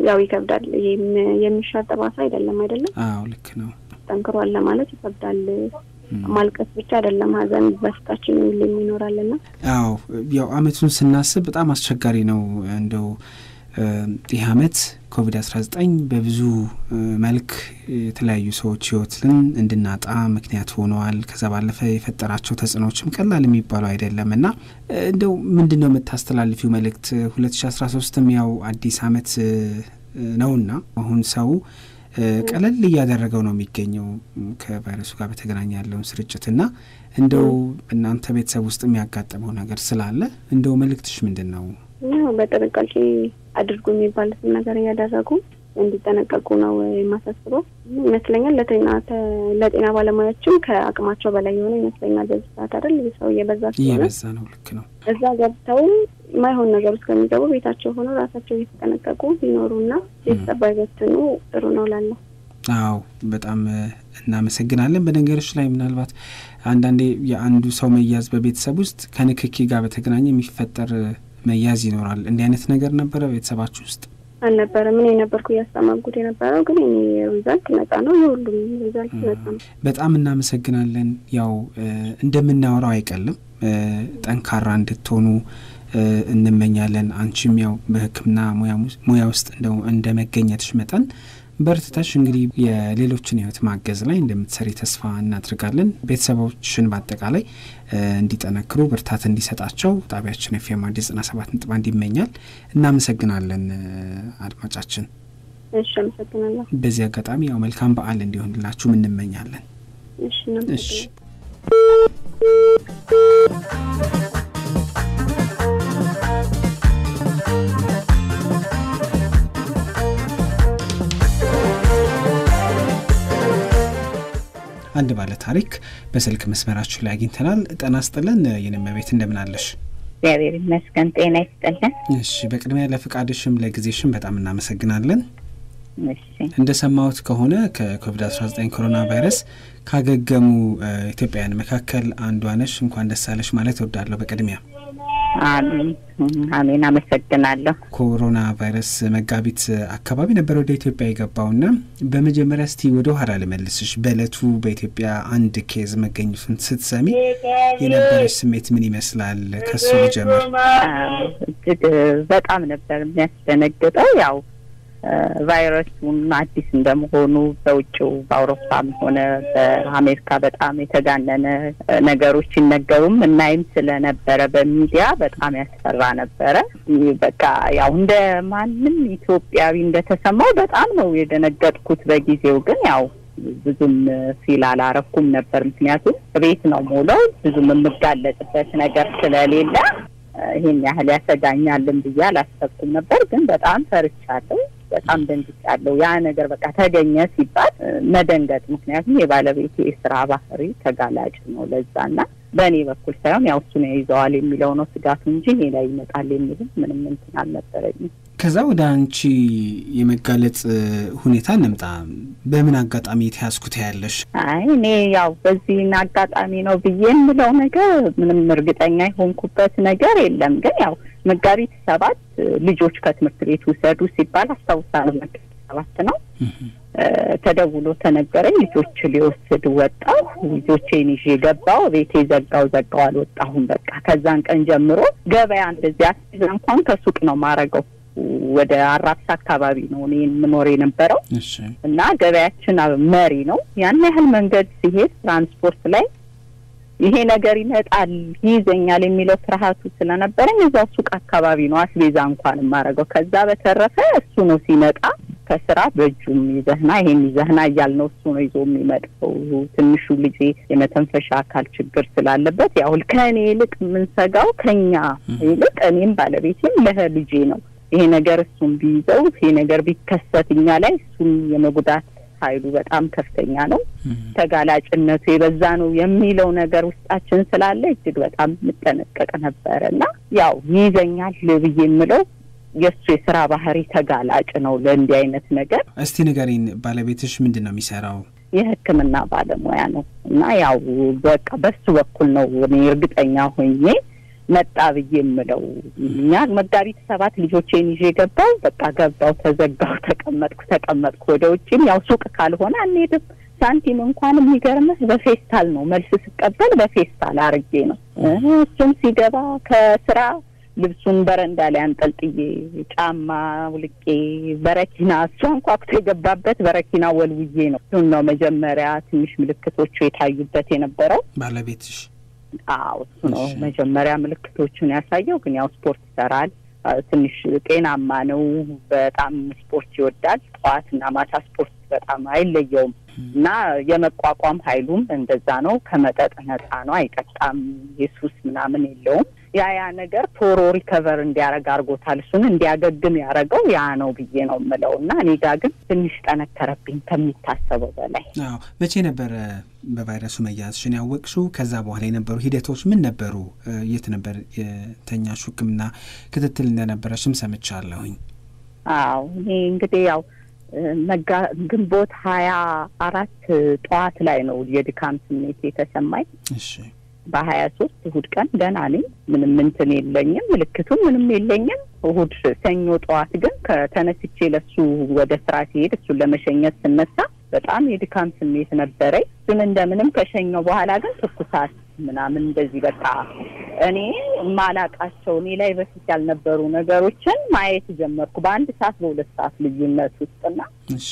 ያው ይከብዳል። ይህም የሚሻር ጠባሳ አይደለም አይደለም። አዎ ልክ ነው። ጠንክሯል ለማለት ይከብዳል። ማልቀስ ብቻ አይደለም ሀዘን በፊታችን ሁሌም ይኖራልና አዎ ያው አመቱን ስናስብ በጣም አስቸጋሪ ነው። እንደው ይህ አመት ኮቪድ አስራ ዘጠኝ በብዙ መልክ የተለያዩ ሰዎች ህይወትን እንድናጣ ምክንያት ሆነዋል። ከዛ ባለፈ የፈጠራቸው ተጽዕኖዎችም ቀላል የሚባሉ አይደለም እና እንደው ምንድን ነው የምታስተላልፊው መልእክት? ሁለት ሺ አስራ ሶስትም ያው አዲስ አመት ነውና አሁን ሰው ቀለል እያደረገው ነው የሚገኘው ከቫይረሱ ጋር በተገናኘ ያለውን ስርጭት እና እንደው እናንተ ቤተሰብ ውስጥ የሚያጋጥመው ነገር ስላለ እንደው መልእክትሽ ምንድን ነው? በጥንቃቄ አድርጉ የሚባሉትን ነገር እያደረጉ እንዲጠነቀቁ ነው የማሳስበው ይመስለኛል። ለጤና ለጤና ባለሙያዎችም ከአቅማቸው በላይ የሆነ ይመስለኛል። በዚህ ሰዓት አይደል ሰው እየበዛ ስለሆነ እየበዛ ነው። ልክ ነው። እዛ ገብተው ማይሆን ነገር ውስጥ ከሚገቡ ቤታቸው ሆነው ራሳቸው እየተጠነቀቁ ቢኖሩና ቤተሰብ ባይበትኑ ጥሩ ነው ላለሁ። አዎ በጣም እናመሰግናለን። በነገሮች ላይ ምናልባት አንዳንዴ የአንዱ ሰው መያዝ በቤተሰብ ውስጥ ከንክኪ ጋር በተገናኘ የሚፈጠር መያዝ ይኖራል። እንዲህ አይነት ነገር ነበረ ቤተሰባችሁ ውስጥ? አልነበረም። እኔ የነበርኩ እያስተማርኩት የነበረው ግን እኔ ሪዛልት ነጻ ነው። የሁሉም ሪዛልት ነጻ ነው። በጣም እናመሰግናለን። ያው እንደምናወራው አይቀልም ጠንካራ እንድትሆኑ እንመኛለን። አንቺም ያው በሕክምና ሙያ ውስጥ እንደ መገኘትሽ መጠን በርትተሽ እንግዲህ የሌሎችን ህይወት ማገዝ ላይ እንደምትሰሪ ተስፋ እናድርጋለን። ቤተሰቦችን በአጠቃላይ እንዲጠነክሩ ብርታት እንዲሰጣቸው ጣቢያችን ኤፍ ኤም አዲስ ዘጠና ሰባት ነጥብ አንድ ይመኛል። እናመሰግናለን አድማጫችን። እሺ፣ አመሰግናለሁ። በዚህ አጋጣሚ ያው መልካም በዓል እንዲሆንላችሁም እንመኛለን። እሺ፣ እሺ። አንድ ባለ ታሪክ በስልክ መስመራችን ላይ አግኝተናል። ጤና ይስጥልን የነመቤት እንደምን አለሽ? እግዚአብሔር ይመስገን ጤና ይስጥልን። እሺ፣ በቅድሚያ ለፍቃድሽም ለጊዜሽም በጣም እናመሰግናለን። እሺ እንደሰማሁት ከሆነ ከኮቪድ 19 ኮሮና ቫይረስ ካገገሙ ኢትዮጵያውያን መካከል አንዷ ነሽ። እንኳን ደስ አለሽ ማለት እወዳለሁ በቅድሚያ አሜን አሜን፣ አመሰግናለሁ። ኮሮና ቫይረስ መጋቢት አካባቢ ነበር ወደ ኢትዮጵያ የገባውና በመጀመሪያ እስቲ ወደ ኋላ ልመልስሽ። በእለቱ በኢትዮጵያ አንድ ኬዝ መገኘቱን ስትሰሚ የነበረች ስሜት ምን ይመስላል? ከሱ ልጀምር። እጅግ በጣም ነበር የሚያስደነግጠው ያው ቫይረሱም አዲስ እንደመሆኑ በውጭው በአውሮፓም ሆነ በአሜሪካ በጣም የተጋነነ ነገሮች ሲነገሩም እናይም ስለነበረ በሚዲያ በጣም ያስፈራ ነበረ። በቃ ያው እንደ ማንም ኢትዮጵያዊ እንደተሰማው በጣም ነው የደነገጥኩት። በጊዜው ግን ያው ብዙም ፊል አላረኩም ነበር። ምክንያቱም ቤት ነው ሞለው ብዙም የምጋለጥበት ነገር ስለሌለ ይሄን ያህል ያሰጋኛልን ብዬ አላሰብኩም ነበር። ግን በጣም ፈርቻለሁ። በጣም ደንግጫለሁ። ያ ነገር በቃ ተገኘ ሲባል መደንገጥ፣ ምክንያቱም የባለቤቴ የስራ ባህሪ ተጋላጭ ነው ለዛና በእኔ በኩል ሳይሆን ያው እሱ ነው ይዘዋል የሚለው ነው ስጋቱ እንጂ እኔ ላይ ይመጣል የሚልም ምንም እንትን አልነበረኝም። ከዛ ወደ አንቺ የመጋለጥ ሁኔታ እንምጣ። በምን አጋጣሚ የተያዝኩ ታያለሽ? አይ እኔ ያው በዚህን አጋጣሚ ነው ብዬ የምለው ነገር ምንም እርግጠኛ የሆንኩበት ነገር የለም። ግን ያው መጋቢት ሰባት ልጆች ከትምህርት ቤት ውሰዱ ሲባል አስታውሳለሁ። መጋቢት ሰባት ነው ተደውሎ ተነገረኝ። ልጆች ሊወስድ ወጣሁ። ልጆቼን ይዤ ገባሁ። ቤቴ ዘጋው ዘጋው አልወጣሁም። በቃ ከዛን ቀን ጀምሮ ገበያ እንደዚህ አስይዛ እንኳን ከሱቅ ነው ማረገው ወደ አራብሳ አካባቢ ነው እኔ የምኖር የነበረው እና ገበያችን መሪ ነው። ያን ያህል መንገድ ሲሄድ ትራንስፖርት ላይ ይሄ ነገር ይመጣል ይይዘኛል የሚለው ፍርሃቱ ስለነበረኝ እዛው ሱቅ አካባቢ ነው አስቤዛ እንኳን የማደርገው። ከዛ በተረፈ እሱ ነው ሲመጣ ከስራ በእጁም ይዘህና ይሄን ይዘህና እያልነው እሱ ነው ይዞ የሚመጣው። ትንሹ ልጄ የመተንፈሻ አካል ችግር ስላለበት ያው ከእኔ ይልቅ የምንሰጋው ከኛ ይልቅ እኔም ባለቤቴም ለልጄ ነው። ይሄ ነገር እሱን ቢይዘው ይሄ ነገር ቢከሰት እኛ ላይ እሱን የመጉዳት ኃይሉ በጣም ከፍተኛ ነው። ተጋላጭነቱ የበዛ ነው የሚለው ነገር ውስጣችን ስላለ እጅግ በጣም የምጠነቀቅ ነበረ እና ያው ይይዘኛል ብዬ የምለው የእሱ የስራ ባህሪ ተጋላጭ ነው ለእንዲህ አይነት ነገር። እስቲ ንገሪን፣ ባለቤትሽ ምንድን ነው የሚሰራው? የሕክምና ባለሙያ ነው እና ያው በቃ በሱ በኩል ነው እኔ እርግጠኛ ሆኜ መጣ ብዬ የምለው እኛ መጋቢት ሰባት ልጆቼን ይዤ ገባው። በቃ ገባው፣ ተዘጋው፣ ተቀመጥኩ ተቀመጥኩ። ወደ ውጭም ያው ሱቅ ካልሆነ አንሄድም። ሳንቲም እንኳን የሚገርምህ በፌስታል ነው መልስ ስቀበል በፌስታል አርጌ ነው። እሱም ሲገባ ከስራ ልብሱን በረንዳ ላይ አንጠልጥዬ ጫማ ውልቄ በረኪና እሱ አንኳኩቶ የገባበት በረኪና ወልውዬ ነው። እሱን ነው መጀመሪያ ትንሽ ምልክቶቹ የታዩበት የነበረው። ባለቤትሽ አዎ እሱ ነው መጀመሪያ ምልክቶቹን ያሳየው። ግን ያው ስፖርት ይሰራል፣ ትንሽ ጤናማ ነው። በጣም ስፖርት ይወዳል። ጠዋትና ማታ ስፖርት በጣም አይለየውም እና የመቋቋም ኃይሉም እንደዛ ነው። ከመጠጥ ነፃ ነው፣ አይጠጣም። የሱስ ምናምን የለውም። ያ ያ ነገር ቶሎ ሪከቨር እንዲያደርግ አድርጎታል። እሱን እንዲያገግም ያደረገው ያ ነው ብዬ ነው የምለው እና እኔ ጋ ግን ትንሽ ጠነከረብኝ ከሚታሰበው በላይ። አዎ መቼ ነበረ በቫይረሱ መያዝሽን ያወቅሽው? ከዛ በኋላ የነበሩ ሂደቶች ምን ነበሩ? የት ነበር የተኛሽው? ሕክምና ክትትል እንደነበረሽም ሰምቻለሁኝ። አዎ እኔ እንግዲህ ያው መጋ ግንቦት ሀያ አራት ጠዋት ላይ ነው የድካም ስሜት የተሰማኝ። እሺ በሀያ ሶስት እሁድ ቀን ደህና ነኝ። ምንም እንትን የለኝም፣ ምልክቱም ምንም የለኝም። እሁድ ሰኞ ጠዋት ግን ከተነስቼ ለሱ ወደ ስራ ሲሄድ እሱን ለመሸኘት ስነሳ በጣም የድካም ስሜት ነበረኝ። እሱን እንደምንም ከሸኘው በኋላ ግን ትኩሳት ምናምን እንደዚህ በቃ እኔ የማላቃቸው እኔ ላይ በፊት ያልነበሩ ነገሮችን ማየት ጀመርኩ በአንድ ሰዓት በሁለት ሰዓት ልዩነት ውስጥና እሺ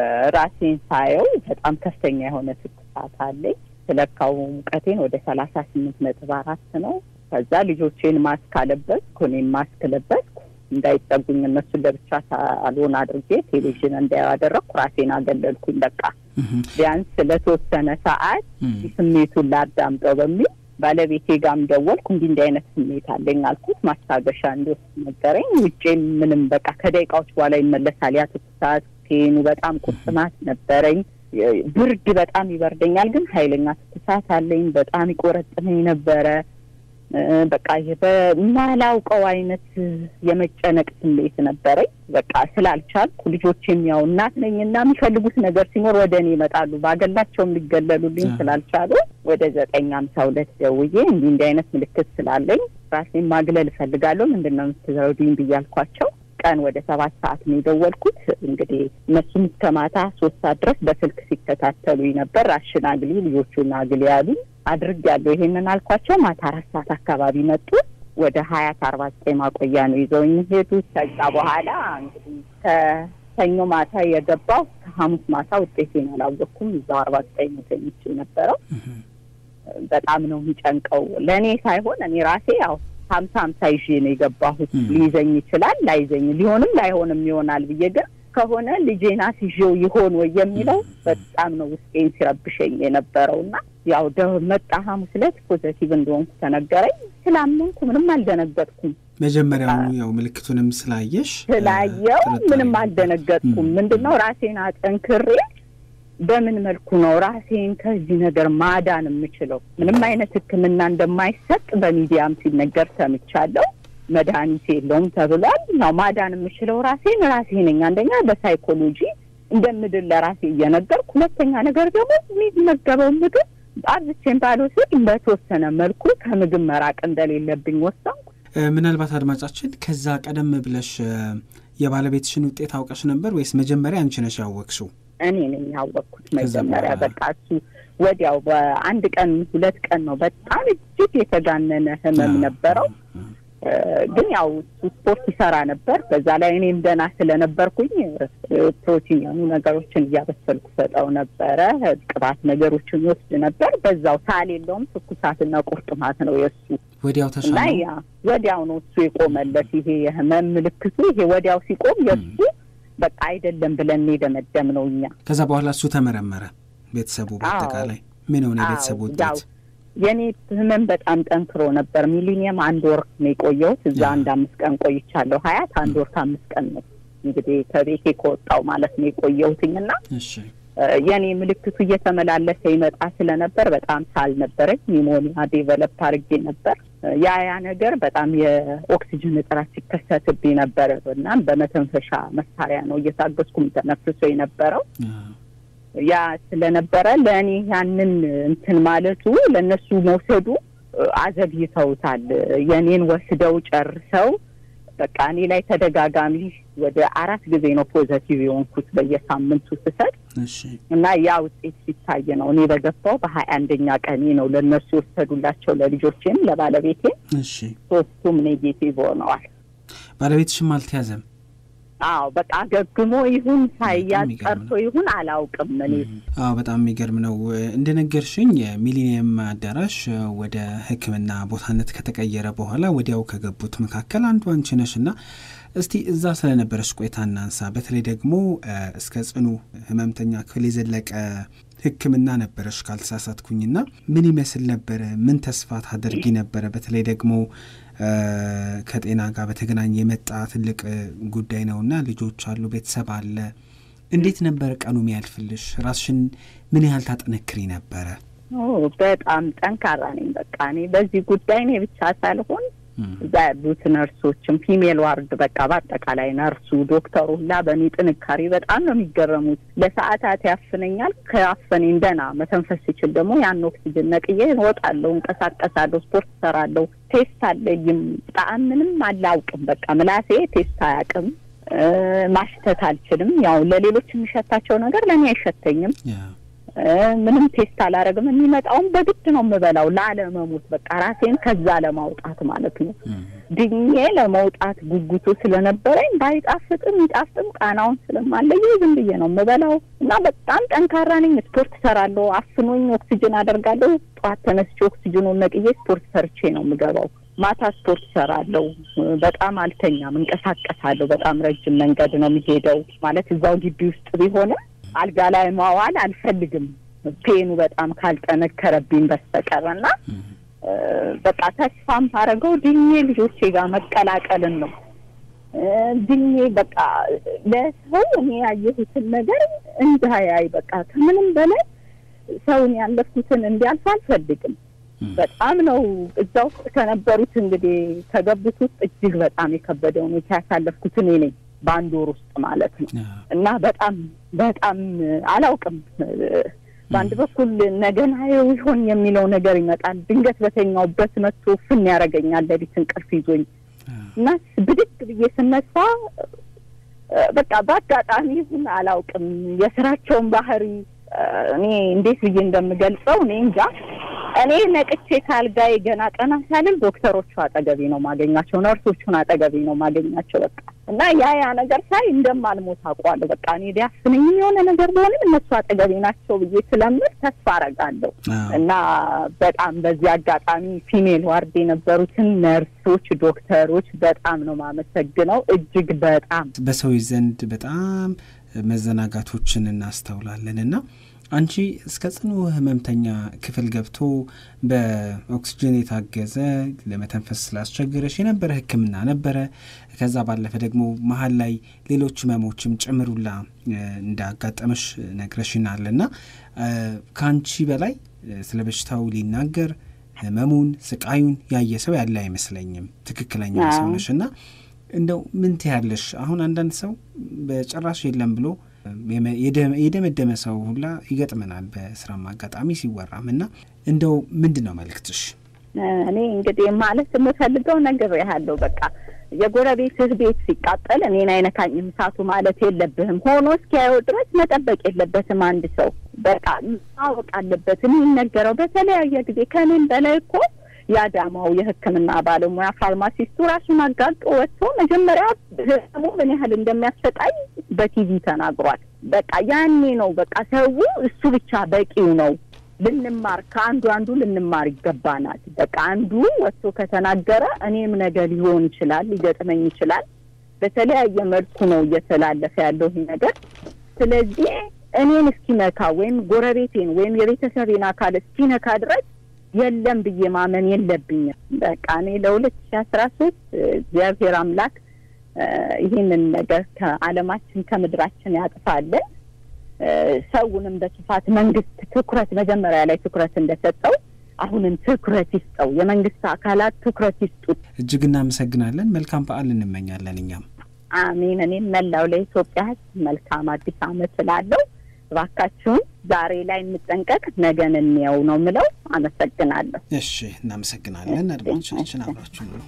ራሴን ሳየው በጣም ከፍተኛ የሆነ ትኩሳት አለኝ። ስለካው ሙቀቴን ወደ ሰላሳ ስምንት ነጥብ አራት ነው። ከዛ ልጆቼን ማስክ አለበስኩ፣ እኔም ማስክ ለበስኩ። እንዳይጠጉኝ እነሱን ለብቻ ሳሎን አድርጌ ቴሌቪዥን እንዳያደረግኩ ራሴን አገለልኩኝ። በቃ ቢያንስ ለተወሰነ ሰዓት ስሜቱን ላዳምጠው በሚል ባለቤቴ ጋም ደወልኩ። እንዲህ እንዲህ አይነት ስሜት አለኝ አልኩት። ማስታገሻ እንዲወስድ ነገረኝ። ውጬም ምንም በቃ ከደቂቃዎች በኋላ ይመለሳል። ያ ትኩሳት ቴኑ በጣም ቁርጥማት ነበረኝ። ብርድ በጣም ይበርደኛል፣ ግን ኃይለኛ ትኩሳት አለኝ። በጣም ይቆረጥመኝ ነበረ። በቃ በማላውቀው አይነት የመጨነቅ ስሜት ነበረኝ። በቃ ስላልቻልኩ ልጆቼም ያው እናት ነኝና የሚፈልጉት ነገር ሲኖር ወደ እኔ ይመጣሉ። ባገላቸውም ሊገለሉልኝ ስላልቻሉ ወደ ዘጠኝ ሀምሳ ሁለት ደውዬ እንዲህ እንዲህ አይነት ምልክት ስላለኝ ራሴን ማግለል እፈልጋለሁ ምንድን ነው የምትረዱኝ ብያልኳቸው ቀን ወደ ሰባት ሰዓት ነው የደወልኩት። እንግዲህ እነሱም እስከ ማታ ሶስት ሰዓት ድረስ በስልክ ሲከታተሉኝ ነበር። ራሽን አግሊ ልጆቹን አግሊ ያሉ አድርጌያለሁ። ይሄንን አልኳቸው። ማታ አራት ሰዓት አካባቢ መጡ። ወደ ሀያት አርባ ዘጠኝ ማቆያ ነው ይዘውኝ ሄዱ። ከዛ በኋላ እንግዲህ ከሰኞ ማታ የገባው ከሐሙስ ማታ ውጤቴን አላወቅኩም። እዛው አርባ ዘጠኝ ተኝቼ ነበረው። በጣም ነው የሚጨንቀው ለእኔ ሳይሆን እኔ ራሴ ያው ሀምሳ ሀምሳ ይዤ ነው የገባሁት። ሊይዘኝ ይችላል ላይዘኝ ሊሆንም ላይሆንም ይሆናል ብዬ ግን ከሆነ ልጄን አስይዤው ይሆን ወይ የሚለው በጣም ነው ውስጤን ሲረብሸኝ የነበረው እና ያው መጣ ሐሙስ ዕለት ፖዘቲቭ እንደሆንኩ ተነገረኝ። ስላመንኩ ምንም አልደነገጥኩም። መጀመሪያውኑ ያው ምልክቱንም ስላየሽ ስላየው ምንም አልደነገጥኩም። ምንድን ነው ራሴን አጠንክሬ በምን መልኩ ነው ራሴን ከዚህ ነገር ማዳን የምችለው? ምንም አይነት ሕክምና እንደማይሰጥ በሚዲያም ሲነገር ሰምቻለሁ። መድኃኒት የለውም ተብሏል። ያው ማዳን የምችለው ራሴን ራሴ ነኝ። አንደኛ በሳይኮሎጂ እንደምድል ለራሴ እየነገርኩ፣ ሁለተኛ ነገር ደግሞ የሚመገበው ምግብ አብዝቼን ባልወስድ በተወሰነ መልኩ ከምግብ መራቅ እንደሌለብኝ ወሰንኩ። ምናልባት አድማጫችን ከዛ ቀደም ብለሽ የባለቤትሽን ውጤት አውቀሽ ነበር ወይስ መጀመሪያ አንቺ ነሽ ያወቅሽው? እኔ ነኝ ያወቅኩት መጀመሪያ። በቃ እሱ ወዲያው በአንድ ቀን ሁለት ቀን ነው። በጣም እጅግ የተጋነነ ህመም ነበረው። ግን ያው ስፖርት ይሰራ ነበር። በዛ ላይ እኔም ደህና ስለነበርኩኝ ፕሮቲን የሆኑ ነገሮችን እያበሰልኩ ሰጠው ነበረ። ቅባት ነገሮችን ይወስድ ነበር። በዛው ሳል የለውም። ትኩሳትና ቁርጥማት ነው የእሱ። ወዲያው እና ተሻለ። ያ ወዲያው ነው እሱ የቆመለት። ይሄ የህመም ምልክቱ ይሄ ወዲያው ሲቆም የእሱ በቃ አይደለም ብለን የደመደም ነው እኛ ከዛ በኋላ እሱ ተመረመረ። ቤተሰቡ በአጠቃላይ ምን ሆነ? የቤተሰቡ አዎ፣ ያው ውጤት የእኔ ህመም በጣም ጠንክሮ ነበር። ሚሊኒየም አንድ ወር ነው የቆየሁት። እዛ ያ። አንድ አምስት ቀን ቆይቻለሁ። ሀያት አንድ ወር ከአምስት ቀን ነው እንግዲህ ከቤቴ ከወጣው ማለት ነው የቆየሁትኝ እና እሺ የእኔ ምልክቱ እየተመላለሰ ይመጣ ስለነበር በጣም ሳል ነበረኝ። ኒሞኒያ ዴቨሎፕ አድርጌ ነበር። ያ ያ ነገር በጣም የኦክሲጅን እጥረት ሲከሰትብኝ ነበር እና በመተንፈሻ መሳሪያ ነው እየታገዝኩም ተነፍሶ የነበረው። ያ ስለነበረ ለእኔ ያንን እንትን ማለቱ ለእነሱ መውሰዱ አዘግይተውታል። የኔን ወስደው ጨርሰው በቃ እኔ ላይ ተደጋጋሚ ወደ አራት ጊዜ ነው ፖዘቲቭ የሆንኩት በየሳምንቱ ስሰጥ እና ያ ውጤት ሲታይ ነው እኔ በገባው በሀያ አንደኛ ቀኔ ነው ለእነሱ የወሰዱላቸው ለልጆቼም ለባለቤቴም ሶስቱም ኔጌቲቭ ሆነዋል። ባለቤትሽም አልተያዘም? አዎ በቃ አገግሞ ይሁን ሳያዝ ቀርቶ ይሁን አላውቅም። እኔ አዎ በጣም የሚገርም ነው። እንደነገርሽኝ የሚሊኒየም አዳራሽ ወደ ሕክምና ቦታነት ከተቀየረ በኋላ ወዲያው ከገቡት መካከል አንዱ አንቺ ነሽ እና እስቲ እዛ ስለነበረች ቆይታ እናንሳ። በተለይ ደግሞ እስከ ጽኑ ህመምተኛ ክፍል የዘለቀ ሕክምና ነበረሽ ካልተሳሳትኩኝና ምን ይመስል ነበረ? ምን ተስፋ ታደርጊ ነበረ? በተለይ ደግሞ ከጤና ጋር በተገናኘ የመጣ ትልቅ ጉዳይ ነውና ልጆች አሉ፣ ቤተሰብ አለ። እንዴት ነበር ቀኑ የሚያልፍልሽ? ራስሽን ምን ያህል ታጠነክሪ ነበረ? በጣም ጠንካራ ነኝ። በቃ እኔ በዚህ ጉዳይ እኔ ብቻ ሳልሆን እዛ ያሉት ነርሶችም ፊሜል ዋርድ በቃ በአጠቃላይ ነርሱ፣ ዶክተሩ ሁላ በእኔ ጥንካሬ በጣም ነው የሚገረሙት። ለሰዓታት ያፍነኛል። ከአፈኔ እንደና መተንፈስ ሲችል ደግሞ ያን ኦክሲጅን ነቅዬ እወጣለሁ፣ እንቀሳቀሳለሁ፣ ስፖርት እሰራለሁ። ቴስት አለይም ጣዕም ምንም አላውቅም። በቃ ምላሴ ቴስት አያውቅም። ማሽተት አልችልም። ያው ለሌሎች የሚሸታቸው ነገር ለእኔ አይሸተኝም። ምንም ቴስት አላረግም። የሚመጣውን በግድ ነው የምበላው ላለመሞት፣ በቃ ራሴን ከዛ ለማውጣት ማለት ነው። ድኜ ለመውጣት ጉጉቱ ስለነበረኝ ባይጣፍጥም ይጣፍጥም ቃናውን ስለማለየ ዝም ብዬ ነው የምበላው እና በጣም ጠንካራ ነኝ። ስፖርት ሰራለሁ። አፍኖኝ ኦክሲጅን አደርጋለሁ። ጠዋት ተነስቼ ኦክሲጅኑን ነቅዬ ስፖርት ሰርቼ ነው የምገባው። ማታ ስፖርት ሰራለሁ። በጣም አልተኛም፣ እንቀሳቀሳለሁ። በጣም ረጅም መንገድ ነው የሚሄደው ማለት እዛው ግቢ ውስጥ ቢሆንም አልጋ ላይ ማዋል አልፈልግም ፔኑ በጣም ካልጠነከረብኝ በስተቀር እና በቃ ተስፋም አደረገው ድኜ ልጆቼ ጋር መቀላቀልን ነው። ድኜ በቃ ለሰው እኔ ያየሁትን ነገር እንዳያይ በቃ ከምንም በላይ ሰውን ያለፍኩትን እንዲያልፍ አልፈልግም። በጣም ነው እዛ ውስጥ ከነበሩት እንግዲህ ከገቡት ውስጥ እጅግ በጣም የከበደ ሁኔታ ያሳለፍኩት እኔ ነኝ። በአንድ ወር ውስጥ ማለት ነው እና በጣም በጣም አላውቅም። በአንድ በኩል ነገን አየው ይሆን የሚለው ነገር ይመጣል። ድንገት በተኛውበት መጥቶ ፍን ያደርገኛል። ሌሊት እንቅልፍ ይዞኝ እና ብድግ ብዬ ስነሳ በቃ በአጋጣሚ ይሁን አላውቅም የስራቸውን ባህሪ እኔ እንዴት ብዬ እንደምገልጸው እኔ እንጃ። እኔ ነቅቼ ካልጋዬ ገና ቀና ሳልል ዶክተሮቹ አጠገቤ ነው ማገኛቸው፣ ነርሶቹን አጠገቤ ነው ማገኛቸው። በቃ እና ያ ያ ነገር ሳይ እንደማልሞት አውቀዋለሁ። በቃ እኔ ሊያፍነኝ የሆነ ነገር ቢሆንም እነሱ አጠገቤ ናቸው ብዬ ስለምል ተስፋ አረጋለሁ። እና በጣም በዚህ አጋጣሚ ፊሜል ዋርድ የነበሩትን ነርሶች፣ ዶክተሮች በጣም ነው ማመሰግነው። እጅግ በጣም በሰዎች ዘንድ በጣም መዘናጋቶችን እናስተውላለን እና አንቺ እስከ ጽኑ ህመምተኛ ክፍል ገብቶ በኦክሲጅን የታገዘ ለመተንፈስ ስላስቸገረሽ የነበረ ሕክምና ነበረ። ከዛ ባለፈ ደግሞ መሀል ላይ ሌሎች ህመሞችም ጭምሩላ እንዳጋጠመሽ ነግረሽናል እና ከአንቺ በላይ ስለ በሽታው ሊናገር ህመሙን፣ ስቃዩን ያየ ሰው ያለ አይመስለኝም። ትክክለኛ ሰው ነሽ እና እንደው ምን ትያለሽ? አሁን አንዳንድ ሰው በጭራሽ የለም ብሎ የደመደመ ሰው ሁላ ይገጥመናል በስራም አጋጣሚ ሲወራም እና እንደው ምንድን ነው መልእክትሽ? እኔ እንግዲህ ማለት የምፈልገው ነገር ያለው በቃ የጎረቤትህ ቤት ሲቃጠል እኔን አይነካኝም እሳቱ ማለት የለብህም። ሆኖ እስኪያየው ድረስ መጠበቅ የለበትም። አንድ ሰው በቃ ማወቅ አለበት። የሚነገረው በተለያየ ጊዜ ከእኔም በላይ እኮ የአዳማው የሕክምና ባለሙያ ፋርማሲስቱ ራሱን አጋልጦ ወጥቶ መጀመሪያ ህመሙ ምን ያህል እንደሚያሰቃይ በቲቪ ተናግሯል። በቃ ያኔ ነው በቃ ሰው እሱ ብቻ በቂው ነው። ልንማር ከአንዱ አንዱ ልንማር ይገባናል። በቃ አንዱ ወጥቶ ከተናገረ እኔም ነገ ሊሆን ይችላል ሊገጥመኝ ይችላል። በተለያየ መልኩ ነው እየተላለፈ ያለው ይህ ነገር። ስለዚህ እኔን እስኪነካ ወይም ጎረቤቴን ወይም የቤተሰቤን አካል እስኪነካ ድረስ የለም ብዬ ማመን የለብኝም። በቃ እኔ ለሁለት ሺ አስራ ሶስት እግዚአብሔር አምላክ ይህንን ነገር ከዓለማችን ከምድራችን ያጥፋለን። ሰውንም በስፋት መንግስት ትኩረት መጀመሪያ ላይ ትኩረት እንደሰጠው አሁንም ትኩረት ይስጠው። የመንግስት አካላት ትኩረት ይስጡት። እጅግ እናመሰግናለን። መልካም በዓል እንመኛለን። እኛም አሜን። እኔም መላው ለኢትዮጵያ ሕዝብ መልካም አዲስ ዓመት እላለሁ። እባካችሁን ዛሬ ላይ እንጠንቀቅ፣ ነገን እንየው ነው ምለው። አመሰግናለሁ። እሺ፣ እናመሰግናለን። አድማጮቻችን አብራችሁ ነው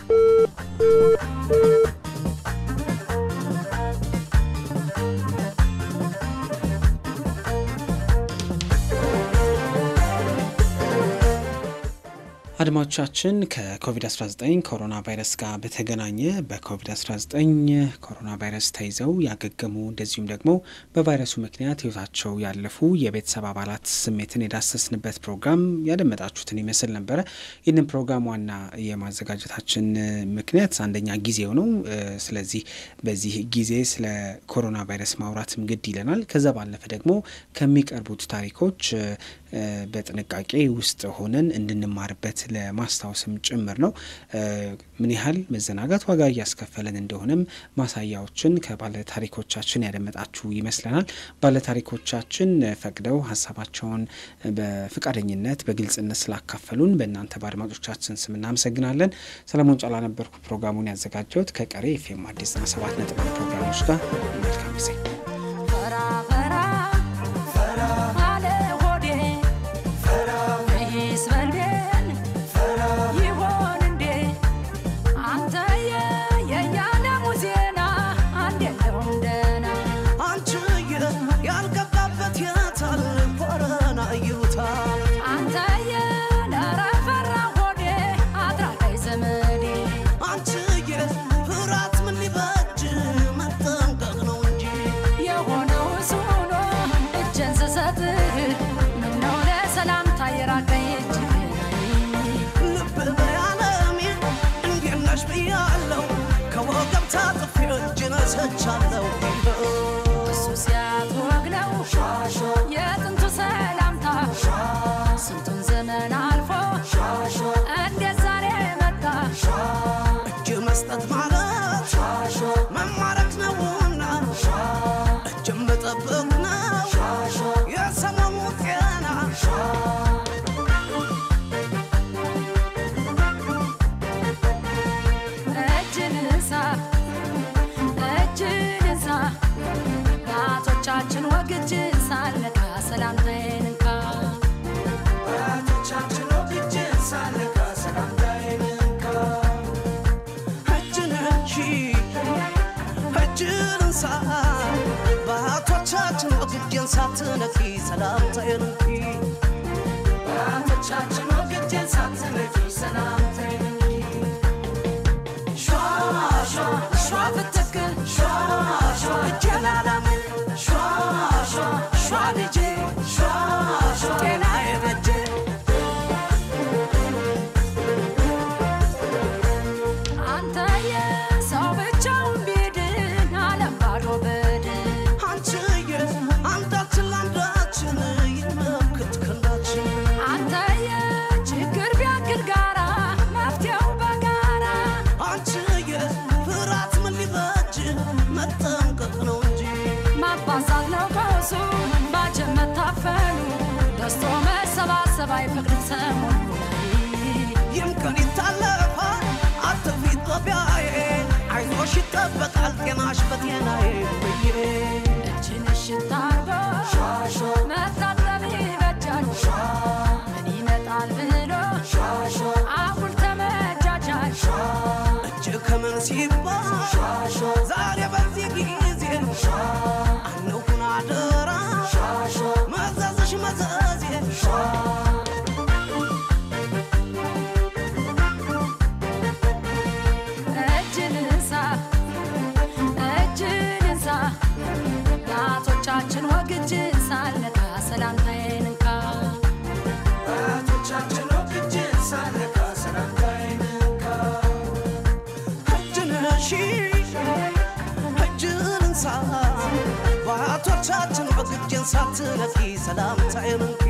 አድማጮቻችን ከኮቪድ-19 ኮሮና ቫይረስ ጋር በተገናኘ በኮቪድ-19 ኮሮና ቫይረስ ተይዘው ያገገሙ እንደዚሁም ደግሞ በቫይረሱ ምክንያት ሕይወታቸው ያለፉ የቤተሰብ አባላት ስሜትን የዳሰስንበት ፕሮግራም ያደመጣችሁትን ይመስል ነበረ። ይህንን ፕሮግራም ዋና የማዘጋጀታችን ምክንያት አንደኛ ጊዜው ነው። ስለዚህ በዚህ ጊዜ ስለ ኮሮና ቫይረስ ማውራትም ግድ ይለናል። ከዛ ባለፈ ደግሞ ከሚቀርቡት ታሪኮች በጥንቃቄ ውስጥ ሆነን እንድንማርበት ለማስታወስም ጭምር ነው። ምን ያህል መዘናጋት ዋጋ እያስከፈለን እንደሆነም ማሳያዎችን ከባለ ታሪኮቻችን ያደመጣችሁ ይመስለናል። ባለ ታሪኮቻችን ፈቅደው ሀሳባቸውን በፍቃደኝነት በግልጽነት ስላካፈሉን በእናንተ በአድማጮቻችን ስም እናመሰግናለን። ሰለሞን ጫላ ነበርኩ ፕሮግራሙን ያዘጋጀሁት ከቀሪ ኤፍኤም አዲስ ዘጠና ሰባት ነጥብ ፕሮግራሞች ጋር መልካም ጊዜ ፈራ ፈራ አለ ሆዴ ይህስ በልቤን ይሆን እንዴ አንተየ የያለሙ ዜና አንዴለውም ደህና አንቺዬ ያልገባበት የታል ኮረና ይሉታል አንተየ ኧረ ፈራ ሆዴ አትራቀኝ ዘመዴ አንቺዬ ፍራት ምን ሊበጅ መጠንቀቅ ነው እንጂ የሆነው እሱ ሆኖ እጄን ስሰጥህ ምነው ለሰላምታ የራቀኝ እጅህን ልብ በያለሜ እንዴት ነሽ ብያለሁ ከወገብ ታጥፌ እጅ ነሰቻለሁ እሱ ሲያትወግ ነው የጥንቱ ሰላምታ ስንቱን ዘመን አልፎ እንዴት ዛሬ መጣ እጅ መስጠት ማለት መማረክ ነውና እጅ መጠበቅ ነው የሰሞኑ ጤና እጅን እንሳ እጅን እንሳ ጣቶቻችን ወግ እጅን ሳልነካ ሰላምታዬን እንካ እጅን እንቺ እጅን እንሳ በአቶቻችን ወግጄን ሳትነኪ ሰላምታዬን እንኪ በአቶቻችን ወግጄን ሳትነኪ ሰላምታዬን እንኪ ሿ ሿ ሿ ፍትክ ሿ ሿ እጄን አላምክ ሿ ሿ ሿ ልጄ ሿ ሿ ጤና የበጀ አንተ የሰው ብቻውን ቢድን ዓለም ባዶ በድን አንቺዬ አንዳችን ለአንዳችን ይመክት ክንዳችን አንተ የችግር ቢያክል ጋራ መፍትሄው በጋራ አንቺዬ ፍራት ምን ሊበጅ መጠንቀቅ ነው እንጂ ማባዛት ነው ቀውሱ ባጀብ መታፈኑ ደስቶ መሰባሰብ አይፈቅድም ሰሞኑ ይምከን ይታለፋል አትፍሪ ኢትዮጵያዬ አይዞሽ ይጠበቃል ጤናሽ በጤናዬ ብዬ እጅን እሽት አርጎ መታጠብ ይበጃል ምን ይመጣል ብሎ አጉል ተመጃጃል እጅ ከምን ሲባል ዛሬ በዚህ ጊዜ አንሁን አደራ መዘዝሽ መዘዜ እጅን እንሳ እጅን እንሳ ጣቶቻችን ወግ እጅን ሳልነካ ሰላምታዬን እንካ እጅን እሺ እጅን እንሳ በአቶቻችን ወግጄን ሳትነኪ ሰላምታዬን እንኪ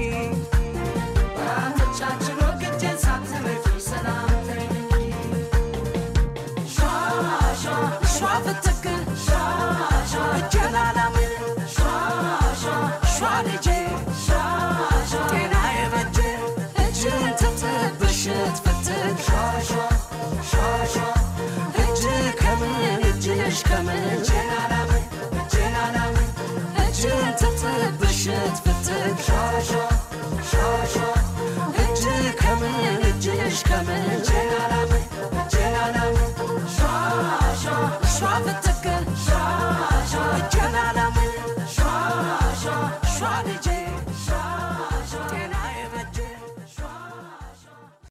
ጣቶቻችን ወግ እጅን ሳትነኪ ሰላምታዬን እንኪ ሿ ፍትክ እጄን አላምን ሿ ልጄ ጤና የበጀ እጅን ትጥብ ብሽት ፍትክ እጅ ከምን እጅሽ ከምን እጅን ትጥብ ብሽት ፍትክ ከምንጭ